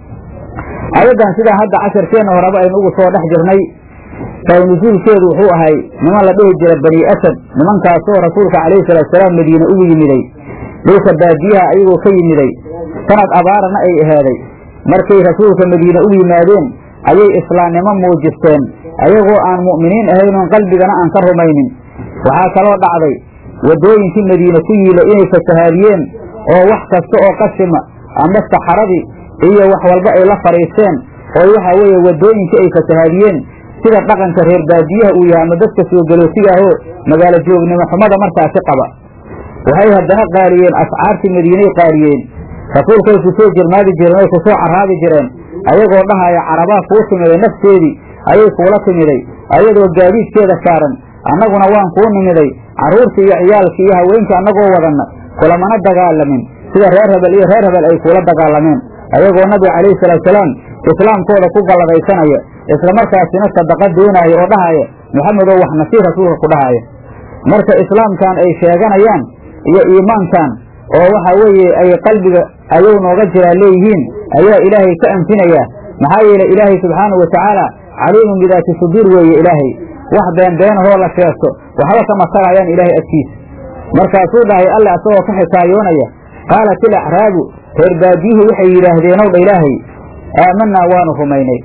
aayaddan sidaa hadda casharkeenna horeba aynu ugu soo dhex jirnay nusuulkeedu wuxuu ahay niman la dhihi jira bani asad nimankaasoo rasuulka calayhi salaatusalaam madiine ugu yimiday dhulka baadiyaha ayagoo ka yimiday sanad abaarana ay ahaaday markay rasuulka madiine ugu yimaadeen ayay islaamnimo muujisteen ayagoo aan mu'miniin ahaynoon qalbigana aan ka rumaynin waxaa kaloo dhacday waddooyinkii madiine ku yiila inay fasahaadiyeen oo wax kasta oo qashima ama saxaradii iyo wax walba ay la fadhiisteen oo waxaa weeye waddooyinkii ay fasahaadiyeen sida dhaqanka reer baadiyaha uu yahay ama dadka soo galootigaahoo magaalo joognimo xumada markaasi qaba waxay haddana qaariyeen ascaartii madiinay qaariyeen rasuulkay kusoo jirmaadi jireen oy kusoo caraabi jireen ayagoo dhahaya carabaa kuu timiday nafteedii ayay kuula timiday ayadoo gaadiidkeeda saaran annaguna waan kuu nimiday carruurtii iyo ciyaalkii iyo haweenkii annagoo wadanna kulamana dagaalamin sida reer hebel iyo reer hebel ay kuula dagaalameen ayagoo nabiga calayhi salaatusalaam islaamkooda ku galladaysanaya islamarkaasina sadaqa doonaya oo dhahaya maxamedow wax nasiir rasuulka ku dhahaya marka islaamkan ay sheeganayaan iyo iimaankan oo waxa weeye ay qalbiga ayuu nooga jiraa leeyihiin ayaa ilaahay ka anfinaya maxaa yeelay ilaahay subxaanahu watacaala caliimun bidaati suduur weeye ilaahay wax beenbeenahoo la sheegto waxba kama tarayaan ilaahay agtiisa markaasuu dhahay alle asagoo ka xikaayoonaya qaalat ilacraabu reer baadiyihii waxay yidhaahdeenow dha ilaahay aamanaa waanu rumaynay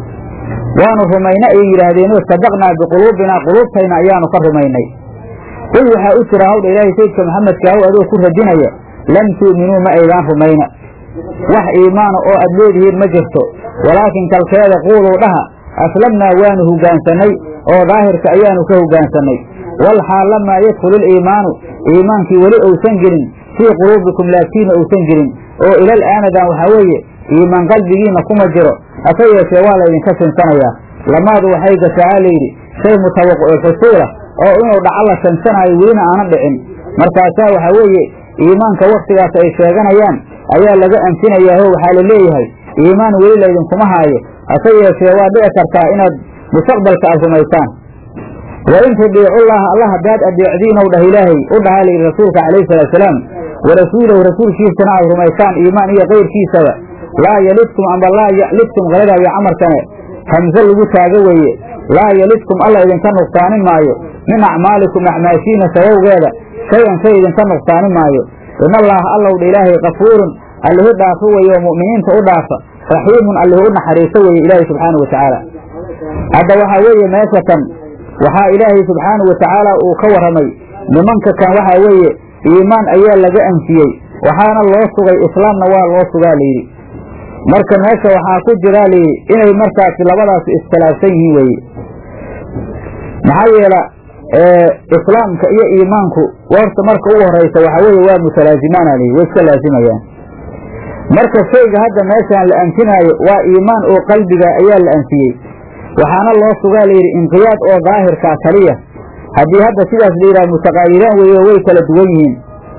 waanu rumaynay ayay yidhaahdeenoo sadaqnaa biquluubinaa quluubtayna ayaanu ka rumaynay qul waxaa u jira hawdha ilaahay sayidka maxamedkaahu adoo ku radinaya lam tu'minuu ma aydaan rumayna wax iimaana oo aad leedihiin ma jirto walaakin kalkeeda quuluu dhaha aslamnaa waanu hogaansannay oo daahirka ayaanu ka hogaansannay wal xaal lamaa yadkhulu iliimaanu iimaankii weli ousan gelin fii quluubikum laabtiinna ousan gelin oo ilal aanadan waxaa weeye iimaan qalbigiinna kuma jiro hase yeeshee waa laydinka sinsanayaa lamaadu waxay gashaaa layidhi shay mutawaqico xusuula oo inuu dhaco la sansanaayo welina aanan dhicin markaasaa waxaa weeye iimaanka wakhtigaas ay sheeganayaan ayaa laga anfinayaaho waxaa la leeyahay iimaan weli laydinkuma haayo hase yeeshee waa dhici kartaa inaad mustaqbalka aad rumaysaan wa in tudiicullaha allah haddaad adeecdiinow dhah ilaahay u dhahaa layidhi rasuulka calayhi salaatusalaam wa rasuulahu rasuulkiisana aad rumaysaan iimaan iyo kayrkiisaba laa yalidkum amba laa yalidkum qaladaayo camarkane hamse lagu taago weeye laa yalidkum alla idinka nuqsaanin maayo min acmaalikum acmaashiina sabowgeeda shay-an shay idinka nuqsaanin maayo in allaha allowdha ilaahay kafuurun allihi dhaafo weeye oo mu'miniinta u dhaafa raxiimun allihi u naxariiso weeye ilaahay subxaanau watacaala hadda waxaa weeye meesha kan waxaa ilaahay subxaanau watacaala uu ka warramay nimanka kan waxaa weeye iimaan ayaa laga anfiyey waxaana loo sugay islaamna waa loo sugaa layidhi marka meesha waxaa ku jiraa layidhi inay markaasi labadaasi iskhilaafsan yihiin weeye maxaa yeela islaamka iyo iimaanku warta marka ugu horaysa waxaa weeye waa mutalaazimaana layidhi way iska laazimayaan marka shayga hadda meeshaan la anfinaayo waa iimaan oo qalbiga ayaa la anfiyey waxaana loo sugaa layidhi inqiyaad oo daahirkaa kaliya haddii hadda sidaas la yidhaha mutaqaayiraan weeye way kala duwan yihiin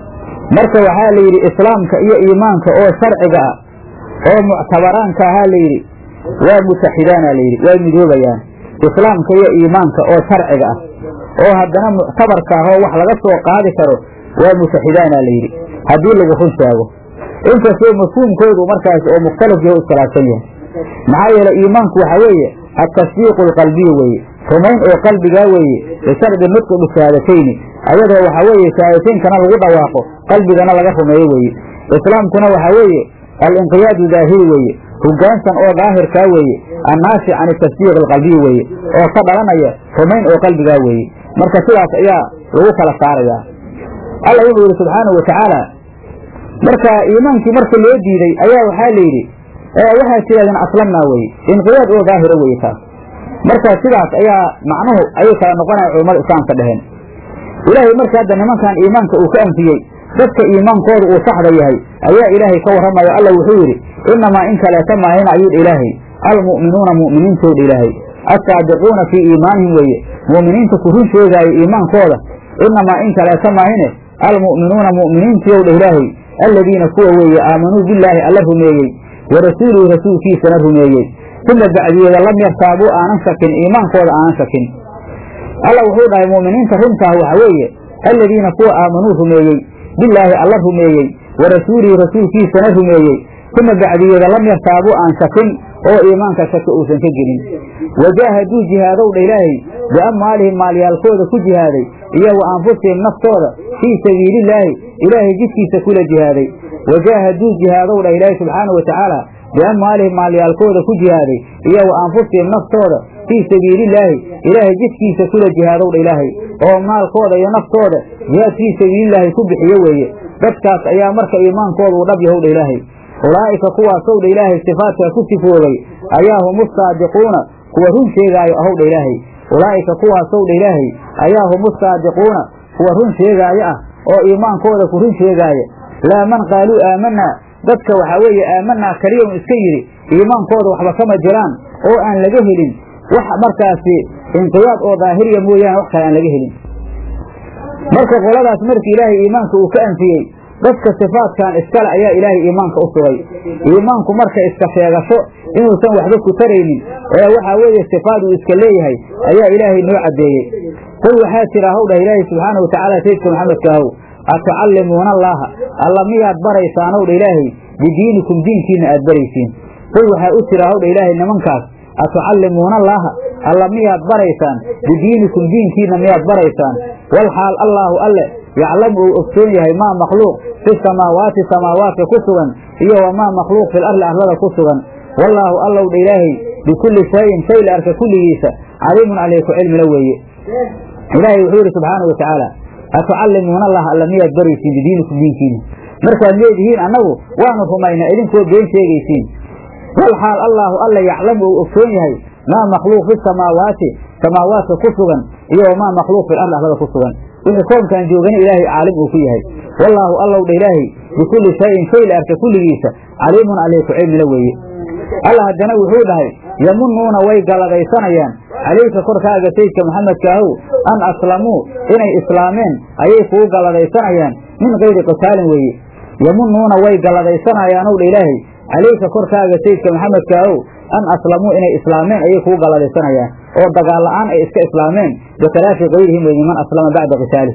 marka waxaa la yidhi islaamka iyo iimaanka oo sharciga ah oo muctabaraanka ahaa layidhi waa mutaxidaana layidhi waa midoobayaan islaamka iyo iimaanka oo sharciga ah oo haddana muctabarka ah oo wax laga soo qaadi karo waa mutaxidaana layidhi haddii lagu run sheego inkastoo mafhuumkoodu markaas oo mukhtalif yaho iskhilaafsan yahay maxaa yeele iimaanku waxaa weeye atasdiiqu alqalbiya weeye rumayn oo qalbigaa weeye bishardi nudqi bishahadatayni ayadoo waxaa weeye shahaadataynkana lagu dhawaaqo qalbigana laga rumeeyo weeye islaamkuna waxaa weeye alinqiyaadu daahiri weeye hogaansan oo daahirkaa weeye annaashi can tasdiiq alqalbiyi weeye oo ka dhalanaya rumayn oo qalbigaa weeye marka sidaas ayaa lagu kala saarayaa alla wuxuu yidhi subxaanahu watacaala marka iimaankii marka loo diiday ayaa waxaa la yidhi waxaad tidhahdeen aslamnaa weye inqiyaad oo daahira weye taas marka sidaas ayaa macnuhu ayay kala noqonaya culammada islaamka dheheen ilaahay marka hadda nimankan iimaanka uu ka anfiyey dadka iimaankooda uu saxda yahay ayaa ilaahay ka warramayo alla wuxuu yidhi innamaa in kaleeta maahina ayuudha ilaahay almu'minuuna mu'miniintooda ilaahay assaadiquuna fii iimaanihim weeye mu'miniinta ku run sheegaayo iimaankooda innamaa in kaleeta maahine almu'minuuna mu'miniintiyowdha ilaahay alladiina kuwa weeye aamanuu billaahi alla rumeeyey wa rasuulihi rasuulkiisana rumeeyey uma bacdiyeeda lam yartaabuu aanan shakin iimaankooda aanan shakin alla wuxuu dhahay mu'miniinta runtaah waxa weeye alladiina kuwa aamanuu rumeeyey billaahi alla rumeeyey wa rasuulihi rasuulkiisana rumeeyey uma bacdiyeeda lam yartaabuu aan shakin oo iimaanka shaki uusan ka gelin wajaahaduu jihaadowdha ilaahay biamwaalihim maalyaalkooda ku jihaaday iyo wa anfusihim naftooda fii sabiilillaahi ilaahay jidkiisa kula jihaaday wajaahaduu jihaadowdha ilaahay subxaana wa tacaala biamwaalihim maalyaalkooda ku jihaaday iyo wa anfusihim naftooda fii sabiilillaahi ilaahay jidkiisa kula jihaadowdha ilaahay oo maalkooda iyo naftooda jihaad fii sabiilillaahi ku bixiyo weeye dadkaas ayaa marka iimaankooda uu dhab yahowdha ilaahay ulaa'ika kuwaasowdha ilaahay sifaadkaa ku sifoobay ayaa humu saadiquuna kuwa run sheegaayo ahowdha ilaahay ulaa'ika kuwaasowdha ilaahay ayaa humu saadiquuna kuwa run sheegaayo ah oo iimaankooda ku run sheegaaya laa man qaaluu aamanaa dadka waxaa weeye aamanaa keliya un iska yidhi iimaankooda waxba kama jiraan oo aan laga helin wax markaasi inqiyaad oo daahiriya mooyaane wax kale aan laga helin marka qoladaas markii ilaahay iimaanka uu ka anfiyey dadka sifaadkan iskale ayaa ilaahay iimaanka u sugay iimaanku marka iska sheegasho inuusan waxba ku taraynin ee waxaa weeye sifaad uu iska leeyahay ayaa ilaahay noo caddeeyey qul waxaa jira haw dhah ilaahay subxaana watacaala sayidka maxamedka ahow atucallimuuna allaaha alla miyaad baraysaanow dha ilaahay bidiinikum diinkiina aad baraysiin qul waxaa u jira haw dha ilaahay nimankaas atucallimuuna allaaha alla miyaad baraysaan bidiinikum diinkiina miyaad baraysaan walxaal allaahu alle yaclamu uu ogsoon yahay maa makhluuq fi samaawaati samaawaadka ku sugan iyo wamaa makhluuq fil arli arlada ku sugan wallaahu allow dha ilaahay bikulli shayin shay la arka kulligiisa caliimun calayku cilmila weeye ilaahay wuxuu yidhi subxaana wa tacaala atucallimuuna allah alla miyaad baraysiin bidiinikum diinkiina markaad leedihiin annagu waanu rumaynaa idinkoo been sheegaysiin walxaal allaahu alla yaclamu uu ogsoon yahay maa makhluuq fi samaawaati samaawaadka ku sugan iyo wamaa makhluuq fil arli arlada ku sugan wixii koonkaan joogana ilaahay caalim uu ku yahay wallaahu allow dha ilaahay bikulli shayin shay la arka kulligiisa caliimun calayku cilmila weeye alla haddana wuxuu dhahay yamunuuna way galladaysanayaan calayka korkaaga sayidka maxamedkaahow an aslamuu inay islaameen ayay kugu galladaysanayaan min kayri qitaalin weeye yamunuuna way galladaysanayaan ow dha ilaahay calayka korkaaga sayidka maxamedkaahow an aslamuu inay islaameen ayay kugu galladaysanayaan oo dagaal la'aan ay iska islaameen bikhilaafi kayrihim weeye man aslama bacda qitaalih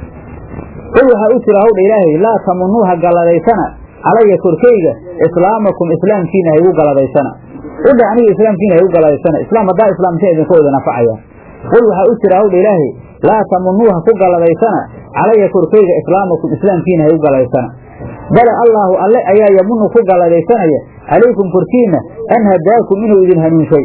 qul waxaa u jira hawdha ilaahay laa tamunuuha galladaysana calaya korkayga islaamakum islaamkiina haygu galladaysana udha aniga islaamkiina haygu galladaysana islaam haddaa islaamteen idinka wada nafacaya qul waxaa u jira hawdha ilaahay laa tamunuuha ku galladaysana calaya korkayga islaamakum islaamkiina haygu galladaysana bale allaahu alle ayaa yamunu ku galladaysanaya calaykum korkiinna an hadaakum inuu idin hanuunshay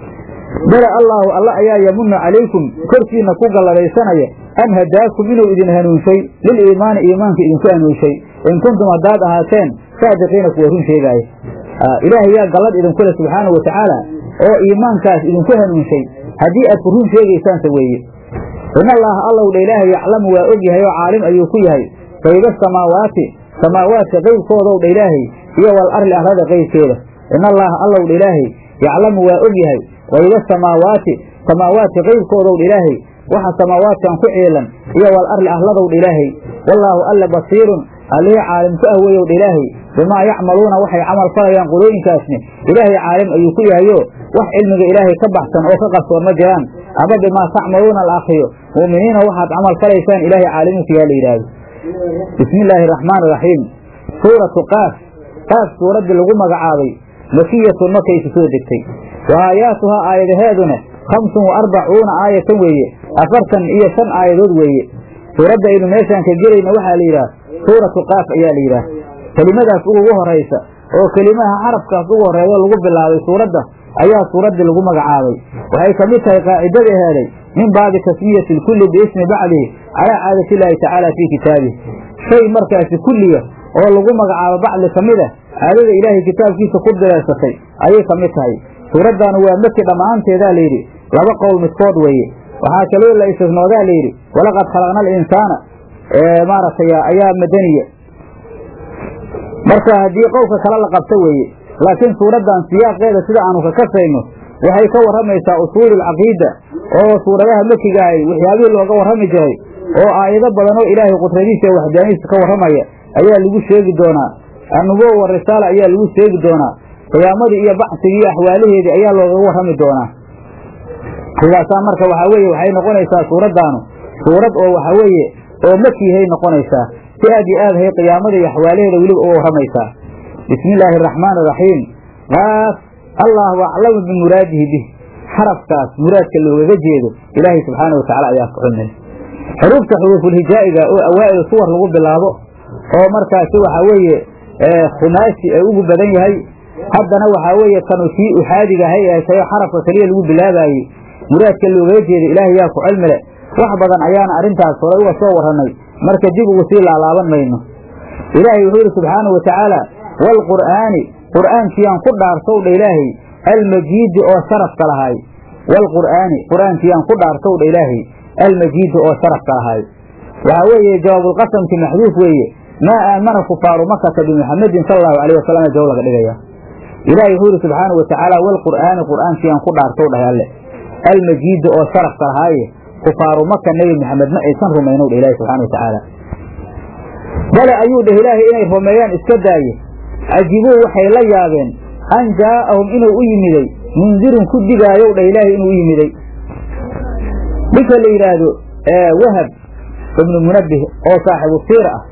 bale allaahu alle ayaa yamunu calaykum korkiinna ku galladaysanaya an hadaakum inuu idin hanuunshay liliimaani iimaanka idinku hanuunshay in kuntum haddaad ahaateen saadiqiina kuwa run sheegaaya ilaahay yaa gallad idinku leh subxaanau watacaala oo iimaankaas idinku hanuunshay haddii aad ku run sheegaysaanse weeye in allaaha allow dha ilaahay yaclamu waa og yahay oo caalim ayuu ku yahay qayba samaawaati samaawaadka qaybkoodow dha ilaahay iyo wal arli arlada qaybkeeda in allaaha allow dha ilaahay yaclamu waa og yahay qayba samaawaati samaawaadka qaybkoodow dha ilaahay waxa samaawaadkan ku ciilan iyo wal arli arladow dha ilaahay wallaahu alle basiirun allihii caalim ku ah weyow dha ilaahay bimaa yacmaluuna waxay camal falayaan qolooyinkaasni ilaahay caalim ayuu ku yahayo wax cilmiga ilaahay ka baxsan oo ka qarsoon ma jiraan ama bimaa tacmaluuna la akriyo mu'miniina waxaad camal falaysaan ilaahay caalimuku yaa la yidhaahdo bismi illaahi araxmaan iraxiim suuratu qaaf qaaf suuraddii lagu magacaabay makiyatun markaysu soo degtay wa aayaatuhaa aayadaheeduna khamsun wa arbacuuna aayatan weeye afartan iyo shan aayadood weeye suuradda aynu meeshaan ka gelayna waxaa la yidhaah suuratu qaaf ayaa la yidhaah kelimadaas ugu horaysa oo kelimaha xarafkaas ugu horreeyo lagu bilaabay suuradda ayaa suuraddii lagu magacaabay waxay ka mid tahay qaacidada heeday min baabi tasmiyati lkulli biismi bacdihi calaa caadati illaahi tacaala fii kitaabihi shay markaasi kulliga oo lagu magacaabo bacdi ka mid a caadada ilaahay kitaabkiisa ku direersatay ayay ka mid tahay suuraddaanu waa maki dhammaanteedaa layidhi laba qowl midkood weeye waxaa kaloo la istisnoodaa layidhi walaqad khalaqna alinsaana maaragtay ayaa madaniya marka haddii qowlka kale la qabto weeye laakiin suuraddan siyaaqeeda sida aanu ka kasayno waxay ka warramaysaa usuululcaqiida oo suuradaha makiga ahay waxyaabihii looga warrami jiray oo aayado badan oo ilaahay qudradiisa iyo waxdaanihiisa ka warramaya ayaa lagu sheegi doonaa annubuwa wa risaala ayaa lagu sheegi doonaa qiyaamadii iyo bacsigii iyo axwaalaheedii ayaa loogaga warrami doonaa sidaasaa marka waxaa weeye waxay noqonaysaa suuraddaanu suurad oo waxaa weeye oo makihay noqonaysaa si aad iyo aad hay qiyaamada iyo axwaalaheeda weliba uga warramaysaa bismi illaahi araxmaan iraxiim qaaf allahu aclamu bimuraadihi bih xarafkaas muraadka loogaga jeedo ilaahay subxaana wa tacala ayaa ku cilmileh xuruufta xuruufulhijaa'iga oo awaa'idu suwar lagu bilaabo oo markaasi waxaa weeye khumaasi ay ugu badan yahay haddana waxaa weeye kanu kii uxaadiga ahay ee tayo xarafka keliya lagu bilaabaayey muraadka loogaga jeeda ilaahay yaa ku cilmile wax badan ayaana arrintaas horay uga soo warrannay marka dib ugu sii laalaaban mayno ilaahay wuxuu yidhi subxaanau wa tacaala waalqur'aani qur'aankiyaan ku dhaartow dha ilaahay almajiidi oo sharafka lahaay waalqur'aani qur'aankiyaan ku dhaartow dha ilaahay almajiidi oo sharafka lahaay waxaa weeye jawaabulqasamki maxduuf weeye maa aamana kufaaru makata bimuxamedin sala allahu alayh wasalam jaw laga dhigaya ilaahay wuxuu yidhi subxaanau watacaala walqur'aani qur'aankiyaan ku dhaartow dhahay alle almajiida oo sharafka lahaaye kufaaru maka nebi maxamed ma aysan rumaynow dhah ilahi subxana watacaala bale ayuu dheh ilaahay inay rumeeyaan iska daaye cajibuu waxay la yaabeen an jaa'ahum inuu u yimiday mundirun ku digaayow dhah ilaahay inuu u yimiday ninka la yidhaahdo wahab ibnu munabbih oo saaxibu siira ah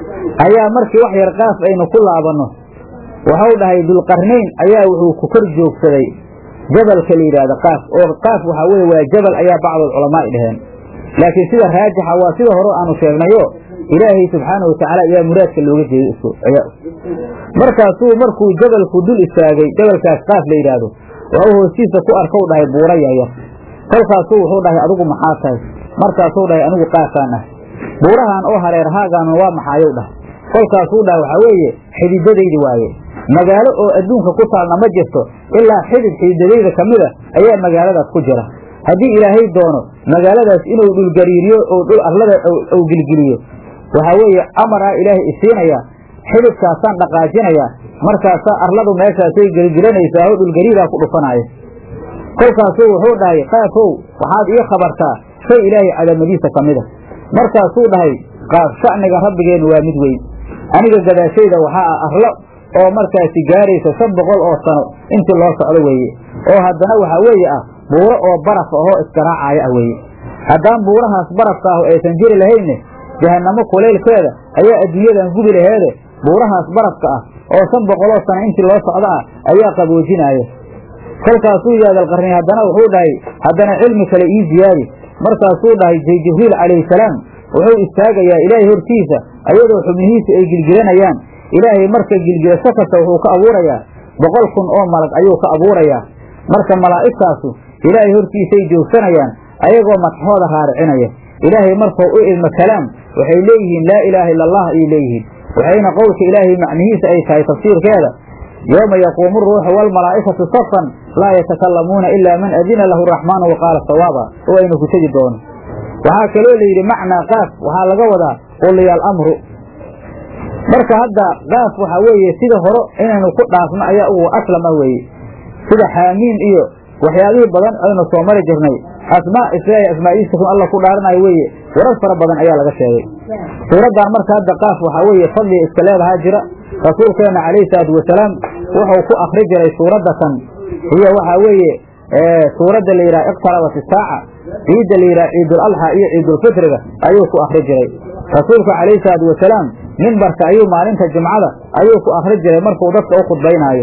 ayaa markii wax yar qaaf aynu ku laabanno waxau dhahay dulqarnayn ayaa wuxuu ku kor joogsaday jabalka la yidhaahdo qaaf oo qaaf waxaa weye waa jabal ayaa bacdul culamaa'i dhaheen laakiin sida raajixa waa sida hore aanu sheegnayo ilaahay subxaanau watacaala ayaa muraadka looga jeeday markaasuu markuu jabalku dul istaagay jabalkaas qaaf la yidhaahdo waxuu hoostiisa ku arkow dhahay buura yaryar kolkaasuu wuxuu dhahay adigu maxaa tahay markaasuu dhahay anigu qaafaan ah buurahan oo hareerhaagaana waa maxaayow dhahay kolkaasuu dhahay waxaa weeye xididadaydi waaye magaalo oo adduunka ku taalna ma jirto ilaa xidid xididadayda ka mida ayaa magaaladaas ku jira haddii ilaahay doono magaaladaas inuu dhulgariiriyo oo dhul arlada ou gilgiliyo waxaa weeye amaraa ilaahay isiinaya xididkaasaan dhaqaajinayaa markaasaa arladu meeshaasay gelgilanaysaa oo dhulgariiraa ku dhufanaya kolkaasuu wuxuu dhahay qaafow waxaad ii khabartaa shay ilaahay cadamadiisa ka mida markaasuu dhahay qaaf sha'niga rabbigeennu waa mid weyn aniga gadaashayda waxaa ah arlo oo markaasi gaaraysa shan boqol oo sano intii loo socdo weeye oo haddana waxaa weeye ah buuro oo baraf ahoo iskaraacaya ah weeye haddaan buurahaas barafka ahu aysan jiri lahaynne jahannamo kulaylkeeda ayaa adduunyadan gubi laheede buurahaas barafka ah oo shan boqoloo sano intii loo socdo ah ayaa qaboojinaaya kolkaasuu yaadalqarnay haddana wuxuu dhahay haddana cilmi kale ii ziyaadi markaasuu dhahay jibriil calayhi salaam wuxuu istaagayaa ilaahay hortiisa ayadoo xubnihiisa ay gilgilanayaan ilaahay marka gilgilasho kasta wuxuu ka abuurayaa boqol kun oo malag ayuu ka abuurayaa marka malaa'igtaasu ilaahay hortiisay joogsanayaan ayagoo madxooda raaricinaya ilaahay markuu u idmo kalaam waxay leeyihiin laa ilaaha illa allah ayay leeyihiin waxayna qowlka ilaahay macnihiisa ay tahay tafsiirkeeda yowma yaquumu ruuxu waalmalaa'ikatu safan laa yatakalamuuna ilaa man adina lahu raxmaanu waqaala sawaaba oo aynu ku tegi doono waxaa kaloo layidhi macnaa qaaf waxaa laga wadaa quliyaal amru marka hadda qaaf waxaa weeye sida horo inaynu ku dhaafno ayaa ugu aslam ah weeye sida xaamiin iyo waxyaabihii badan aynu soo mari jirnay asmaa islaahi asmaa'iisa kun alla ku dhaaranayo weeye warar fara badan ayaa laga sheegay suuraddan marka hadda qaaf waxaa weeye fadliga iska leedahaa jira rasuulkeenna calayhi salaatu wasalaam wuxuu ku akri jiray suuradda kan iyo waxaa weeye suuradda la yidhaha iqtarabat isaaca ciidda la yidhaha ciidul alxa iyo ciidulfitriga ayuu ku akri jiray rasuulku calayhi salaatu wasalaam mimbarka ayuu maalinta jimcada ayuu ku akri jiray markuu dadka u khudbaynaayo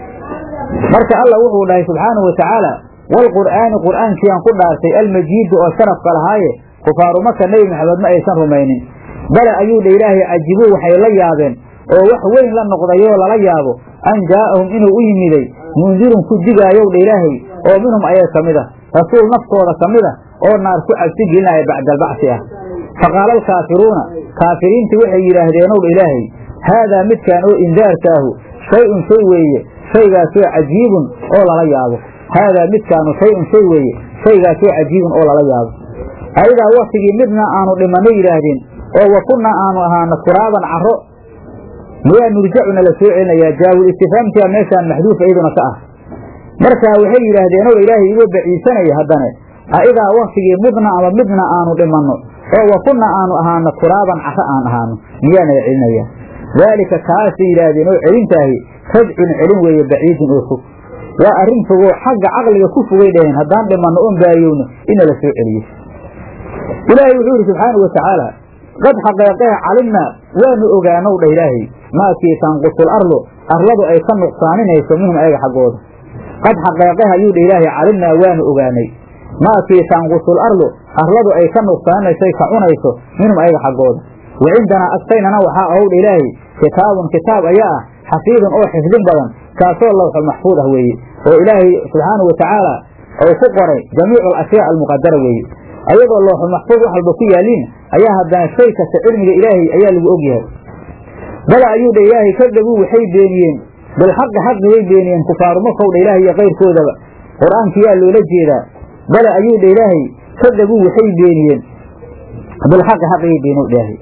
marka alla wuxuu dhahay subxaanahu watacaala waalqur'aani qur'aankiyaan ku dhaartay almajiidu oo sharafka lahaaye kufaaru maka nebi maxamed ma aysan rumaynin bale ayuu dha ilaahay cajibuu waxay la yaabeen oo wax weyn la noqdayoo lala yaabo an jaa'ahum inuu u yimiday mundirun ku digaayow dha ilaahay oo minhum ayaa ka mid ah rasuul naftooda ka mid ah oo naar ku cabsi gelinaya bacdaalbacsi ah faqaala alkaafiruuna kaafiriintii waxay yidhaahdeenow dha ilaahay haadaa midkaan oo indaarkaahu shay-un shay weeye shaygaasoo cajiibun oo lala yaabo haadaa midkaanu shay-un shay weeye shaygaasoo cajiibun oo lala yaabo ayadaa waktigii midna aanu dhimanno yidhaahdeen oo wa kunnaa aanu ahaano turaaban carro miyaa nurjacuna la soo celinayaa jaawul istifaamtia meeshaan maxduuf iyaduna ka ah markaa waxay yidhaahdeen ow ilaahay igoo baciisanaya haddane aidaa waktigii midna ama midna aanu dhimanno oo wa kunna aanu ahaano turaaban carro aan ahaano miyaana la celinayaa daalika kaasay yidhaahdeen oo celintaahi rajcun celin weeye baciidun oo fog waa arrin fogoo xagga caqliga ku fogay dhaheen haddaan dhimanno oon baariyowno ina la soo celiyo ilaahay wuxuu yidhi subxaanau watacaala qad xaqeeqee calimnaa waanu ogaanow dha ilaahay maakii tanqusul arlu arladu ay ka nuqsaaninayso minhum ayaga xaggooda qad xaqeeqeh ayuu dha ilaahay calimnaa waanu ogaanay maakii tanqusul arlu arladu ay ka nuqsaaninayso ka cunayso minhum ayaga xaggooda wa cindanaa agtaynana waxaa ahow dha ilaahay kitaabun kitaab ayaa ah xafiidun oo xifdin badan kaasoo lawxul maxfuud ah weeye oo ilaahay subxaanau watacaala ou ku qoray jamiicu alashyaa almuqadara weeye ayagoo looxul maxfuud wax walba ku yaaliin ayaa haddana shay kasta cilmiga ilaahay ayaa lagu og yahay bala ayuu dha ilaahay kadabuu waxay beeniyeen bilxaqi xaqi way beeniyeen kufaaru makow dha ilaahay iyo kayrkoodaba qur-aankiyaa loola jeedaa bala ayuu dha ilaahay kadabuu waxay beeniyeen bilxaqi xaqigay beenow ilaahay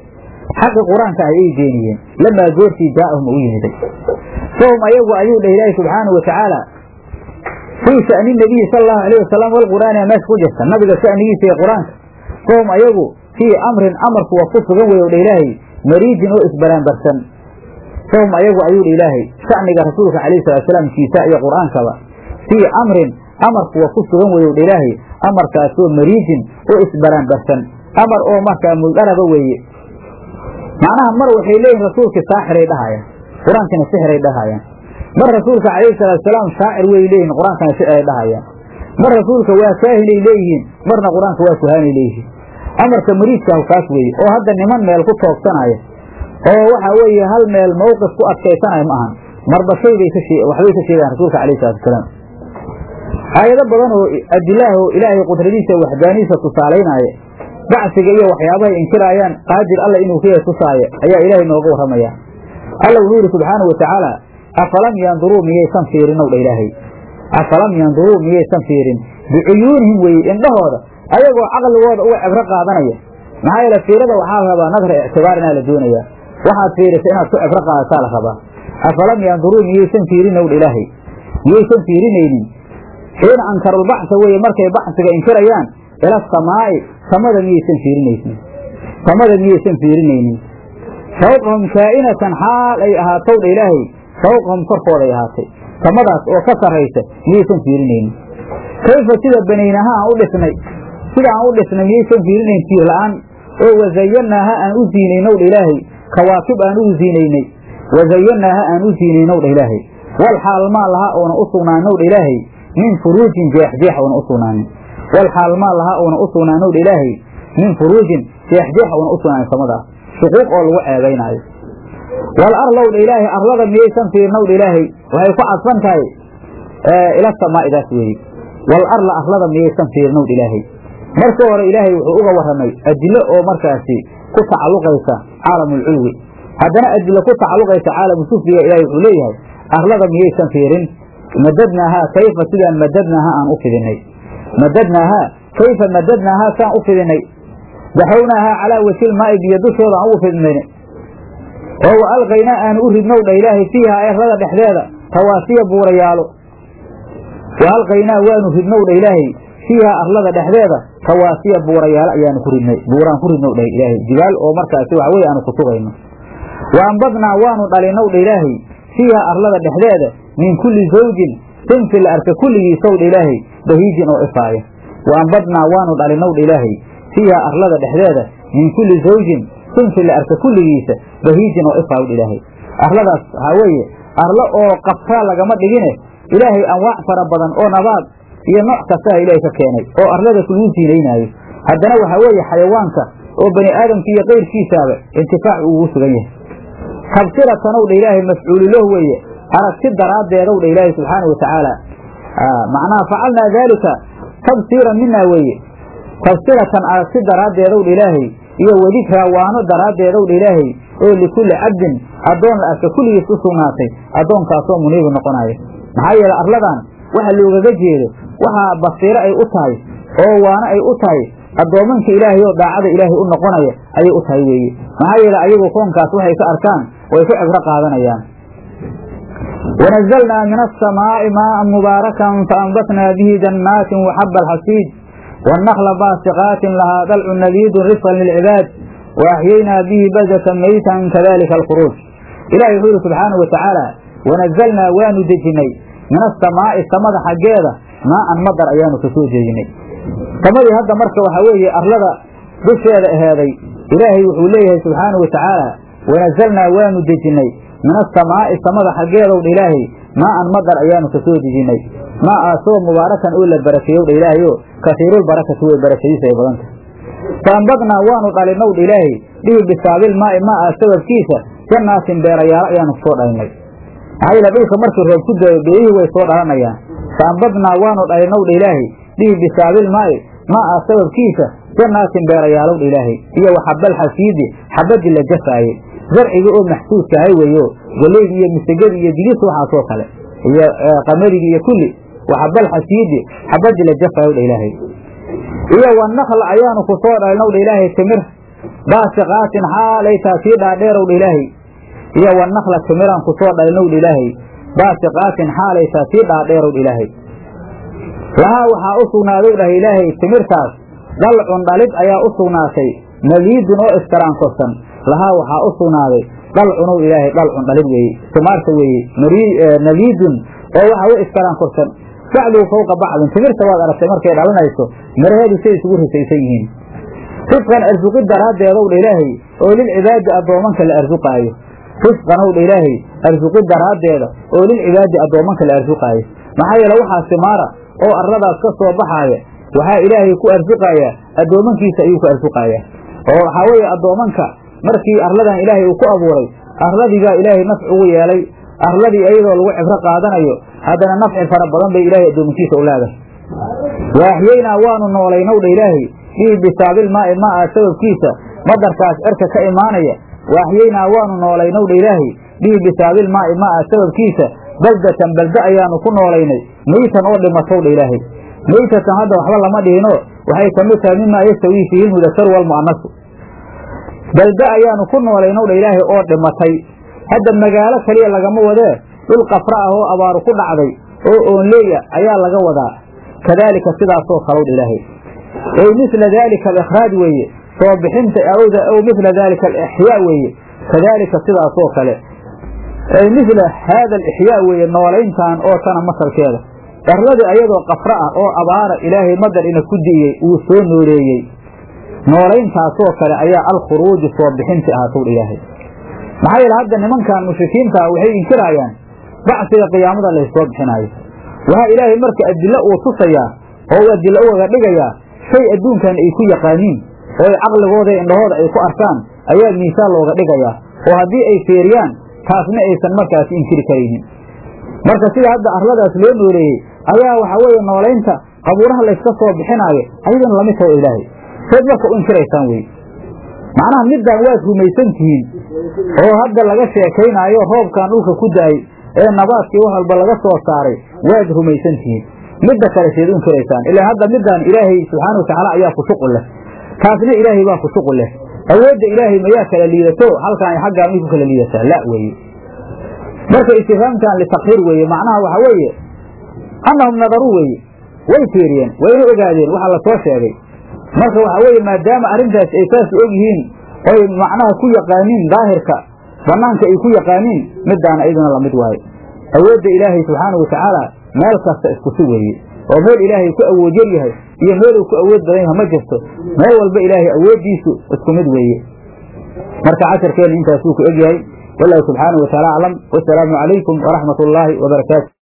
xaqi qur-aanka ah ayay beeniyeen lamaa goortii jaa'ahum u yimiday fahum ayagu ayuu dheh ilaahi subxaanahu watacaala fii sha'ni nabiyi sala allahu alayh wasalam walqur'aani meesha ku jirta nabiga sha'nigiisa iyo qur-aanka fahum ayagu fii amrin amarku waa ku sugan weeye dha ilaahay mariijin oo isbaraanbarsan fahum ayagu ayuu dha ilaahay sha'niga rasuulka calayhi salaatusalaam kiisa iyo qur-aankaba fii amrin amarku waa ku sugan weeye dha ilaahay amarkaasoo mariijin oo isbaraanbarsan amar oo markaa muldharaba weeye macnaha mar waxay leeyihin rasuulkii saaxiray dhahayaan qur-aankina sixiray dhahayaan mar rasuulka calayhi salaatusalaam shaacir way leeyihin qur-aankana shiray dhahayaan mar rasuulka waa kaahinay leeyihiin marna qur-aanka waa kuhaanay leeyihiin amarka mariidkaahu kaas weeye oo hadda niman meel ku toogsanaya oo waxa weeye hal meel mawqif ku adkaysanaya ma ahan marba shaybay ka waxbay ka sheegaan rasuulka calayhi salaatusalaam aayado badan oo adilaah oo ilaahay qudradiisa waxdaaniisa tusaalaynaya bacsiga iyo waxyaabahay inkiraayaan qaadir alla inuu ka yahay tusaaya ayaa ilaahay nooga warramaya alla wuxuu yidhi subxaanahu watacaala afalam yanduruu miyaysan fiirinow dha ilaahay afalam yanduruu miyaysan fiirin bicuyuunihim weeye indhahooda ayagoo caqligooda uga cibro qaadanaya maxaa yeele fiirada waxaa la rabaa nadra ictibaar inaa la doonayaa waxaad fiirisa inaad ku cibro qaadataa la rabaa afalam yanduruu miyaysan fiirinow dha ilaahay miyaysan fiirinaynin xiina ankarulbacsa weeye markay bacsiga inkirayaan ila asamaa'i samada miyaysan fiirinaysin samada miyaysan fiirinaynin fawqahum kaa'inatan xaal ay ahaatow dha ilaahay fawqahum korkooday ahaatay samadaas oo ka sarraysa miyaysan fiirinaynin kayfa sida banaynaha aan u dhisnay sida aan u dhisnay miyaysan fiirinayn tiir la'aan oo wazayannaaha aan u ziinaynow dha ilaahay kawaakib aan ugu ziinaynay wazayannaaha aan u ziinaynow dha ilaahay wal xaal maa laha oona u sugnaanow dha ilaahay min furuujin jeexjeex oona u sugnaanin wal xaal maa laha oona u sugnaanow dha ilaahay min furuujin jeexjeex oona u sugnaanin samadaas shuquuq oo lagu ceebaynaayo wal arlow dha ilaahay arlada miyaysan fiirnow dha ilaahay waxay ku cadfan tahay ila samaa'idaas weeye wal arla arlada miyaysan fiirnow dha ilaahay marka hore ilaahay wuxuu uga warramay adilo oo markaasi ku tacalluqaysa caalamulculwi haddana adilo ku tacalluqaysa caalamu sufliga ilahay wuxuu leeyahay arlada miyaysan fiirin madadnaahaa kayfa sidaan madadnaaha aan u fidinay madadnaahaa kayfa madadnaahaa saan u fidinay daxownaahaa calaa wajil maa'i biyo dushooda aan ugu fidnay oo wa alqaynaa aanu u ridnow dha ilaahay fiihaa arlada dhexdeeda rawaasiya buurayaalo wa alqaynaa waanu ridnow dha ilaahay fiihaa arlada dhexdeeda rawaasiya buurayaalo ayaanu ku ridnay buuraan ku ridnow dha ilaahay jibaal oo markaasi waxa weye aanu ku sugayno wa ambadnaa waanu dhalinow dha ilaahay fiihaa arlada dhexdeeda min kulli zawjin sinfi la arka kulligiisow dha ilaahay bahiijin oo ifaaya wa ambadnaa waanu dhalinow dha ilaahay fiihaa arlada dhexdeeda min kulli zawjin sinfi la arka kulligiisa bahiijin oo ifaayo dha ilaahay arladaas waxaa weeye arlo oo qabtaa lagama dhigine ilaahay anwaac fara badan oo nabaad iyo nooc kastaha ilaahay ka keenay oo arlada lagu siinaynaayo haddana waxaa weeye xayawaanka oo bani aadamka iyo kayrkiisaaba intifaac ugu sugan yahay tabsiratanow dha ilaahay mafcuuliloh weeye aragti daraaddeedow dha ilaahay subxaana wa tacaala macnaha facalnaa daalika tabsiiran minaa weeye tabsiratan aragti daraaddeedow dha ilaahay iyo wadikraa waano daraaddeedow dha ilaahay oo likulli cabdin addoon la arka kulligiis u sugnaatay addoonkaasoo muniibu noqonaya maxaa yeele arladan waxa loogaga jeedo waxaa basiiro ay u tahay oo waano ay u tahay addoomanka ilaahay oo daacada ilaahay u noqonaya ayay u tahay weeye maxaa yeele ayagu koonkaas waxay ka arkaan way ku cibro qaadanayaan wanazalnaa min asamaa'i maa'an mubaarakan faanbatnaa bihi jannaatin waxaba alxasiid wannakla baasiqaatin lahaa dalcu nadiidun risqan lilcibaad waaxyaynaa bihi badatan maytan kadalika alkhuruuj ilahi wuxuu yihi subxaanau watacaala wanazalnaa waanu dejinnay min asamaa'i samada xaggeeda maa'an madar ayaanu ka soo deejinay samadii hadda marka waxaa weeye arlada dusheeda aheeday ilaahay wuxuu leeyahay subxaanau watacaala wanazalnaa waanu dejinnay min asamaa'i samada xaggeedow dha ilaahay maa'an madar ayaanu ka soo dejinnay maaasoo mubaarakan oo la barakeeyow dha ilaahay oo kasiirulbarakati way barakadiisa ay badan tahay faambadnaa waanu dhalinow dha ilaahay bihi bisaabil maa'i maa'a sababkiisa jannaatin beerayaalo ayaanu kusoo dhalinay maxaa yeele dhulka markii roob ku daayo beerihii way soo dhalanayaan faambadnaa waanu dhalinow dha ilaahay bihi bisaabil maa'i maa'a sababkiisa jannaatin beerayaalow dha ilaahay iyo waxabal xasiidi xabadii la jafaayey zarcigii oo maxsuuska ahay weeyo galeydii iyo misagadii iyo digirta waxaasoo kale iyo qamarigii iyo kulli waxabal xasiidi xabadii la jafaayow dha ilaahay iyo wanakla ayaanu ku soo dhalinow dha ilaahay timir baasiqaatin xaalay taa tii dhaadheerowdha ilaahay iyo wanakla timiraan ku soo dhalinowdha ilaahay baasiqaatin xaalay taa tii dhaadheerowdha ilaahay lahaa waxaa u sugnaadow dhahay ilaahay timirtaas dalcun dhalid ayaa u sugnaatay nadiidun oo istaraankorsan lahaa waxaa u sugnaaday dalcunow ilaahay dalcun dhalid weeye timaarta weeye nadiidun oo waxa u istaraankorsan bacduhu fawqa bacdin timirta waad aragtay markay dhalinayso miraheedu say isugu risaysan yihiin risqan arsuqid daraaddeedow dha ilaahay oo lilcibaadi addoomanka la arsuqaayo risqanow dha ilaahay arsuqid daraaddeeda oo lilcibaadi addoomanka la arsuqaayo maxaa yeele waxaa simaara oo arladaas ka soo baxaaya waxaa ilaahay ku arsuqayaa addoomankiisa ayuu ku arsuqayaa oo waxaa weeye addoomanka markii arladan ilaahay uu ku abuuray arladiibaa ilaahay nafc ugu yeelay arladii iyadoo lagu cibro qaadanayo haddana nafci fara badan bay ilaahay addoomankiisa u leedahay waaxyeynaa waanu noolaynow dha ilaahay bihi bisaabilmaa'i maa'a sababkiisa madarkaas cirka ka imaanaya waaxyeynaa waanu noolaynow dha ilaahay bihi bisaabilmaa'i maa'a sababkiisa baldatan balda ayaanu ku noolaynay meytan oo dhimatow dha ilaahay meytatan hadda waxba lama dhihino waxay ka mid tahay mimaa yastawii fiihi lmudakaru waalmu'anasu balda ayaanu ku noolaynow dha ilaahay oo dhimatay hadda magaalo keliya lagama wadee dhul qafra ah oo abaaru ku dhacday oo oonleeya ayaa laga wadaa kadaalika sidaasoo kalow dha ilaahay ey misla daalika alikhraaj weeye soo bixinta awda ow misla daalika alixyaa weeye kadaalika sidaasoo kale ey misla haada alixyaa weeye noolayntan oo tana masalkeeda dharladii ayadoo qafra ah oo abaara ilaahay madar ina ku di'iyey uu soo nooleeyey noolayntaasoo kale ayaa alkhuruuju soo bixinti ahaatow dha ilaahay maxaa yeele hadda nimankan mushrikiintaa waxay inkiraayaan bacsiga qiyaamada laysoo bixinaayo waxaa ilaahay marka adilo uu tusayaa oo uu adilo ugaga dhigayaa shay adduunkan ay ku yaqaaniin oo ay caqligooda indhahooda ay ku arkaan ayaa miisaal looga dhigayaa oo haddii ay feeriyaan taasna aysan markaasi inkiri karaynin marka sida hadda arladaas loo nooleeyey ayaa waxaa weeye noolaynta qabuuraha layska soo bixinaayo ayadana lamid taho ilaahay seed marka u inkiraysaan wey macnaha middaan waad rumaysan tihiin oo hadda laga sheekaynaayo roobkan dhulka ku da-ay ee nabaadkii wax walba laga soo saaray waad rumaysan tihiin midda kale seed u inkiraysaan ilaa hadda middaan ilaahay subxaana watacaala ayaa ku shuqul leh taasna ilaahay baa ku shuqul leh awoodda ilaahay mayaa kala liidato halkaan ay xaggaan may ku kala liidataa la weeye marka istifaamkan litakhiir weeye macnaha waxa weeye annahum nadaruu weeye way fiiriyeen wayna ogaadeen waxa lasoo sheegay marka waxa weeye maadaama arrintaas ay saas og yihiin oy macnaha ku yaqaaniin daahirka banaanka ay ku yaqaaniin midaana iyaduna lamid waayo awoodda ilaahay subxaanau watacaala meel kasta iskusi weeye oo meel ilaahay ku awood yar yahay iyo meel uu ku awood badan yahay ma jirto meel walba ilaahay awooddiisu isku mid weeye marka casharkeenna intaasuu ku egyahay wallahu subxaanau wataala aclam wasalaamu calaykum waraxmat ullaahi wabarakaatu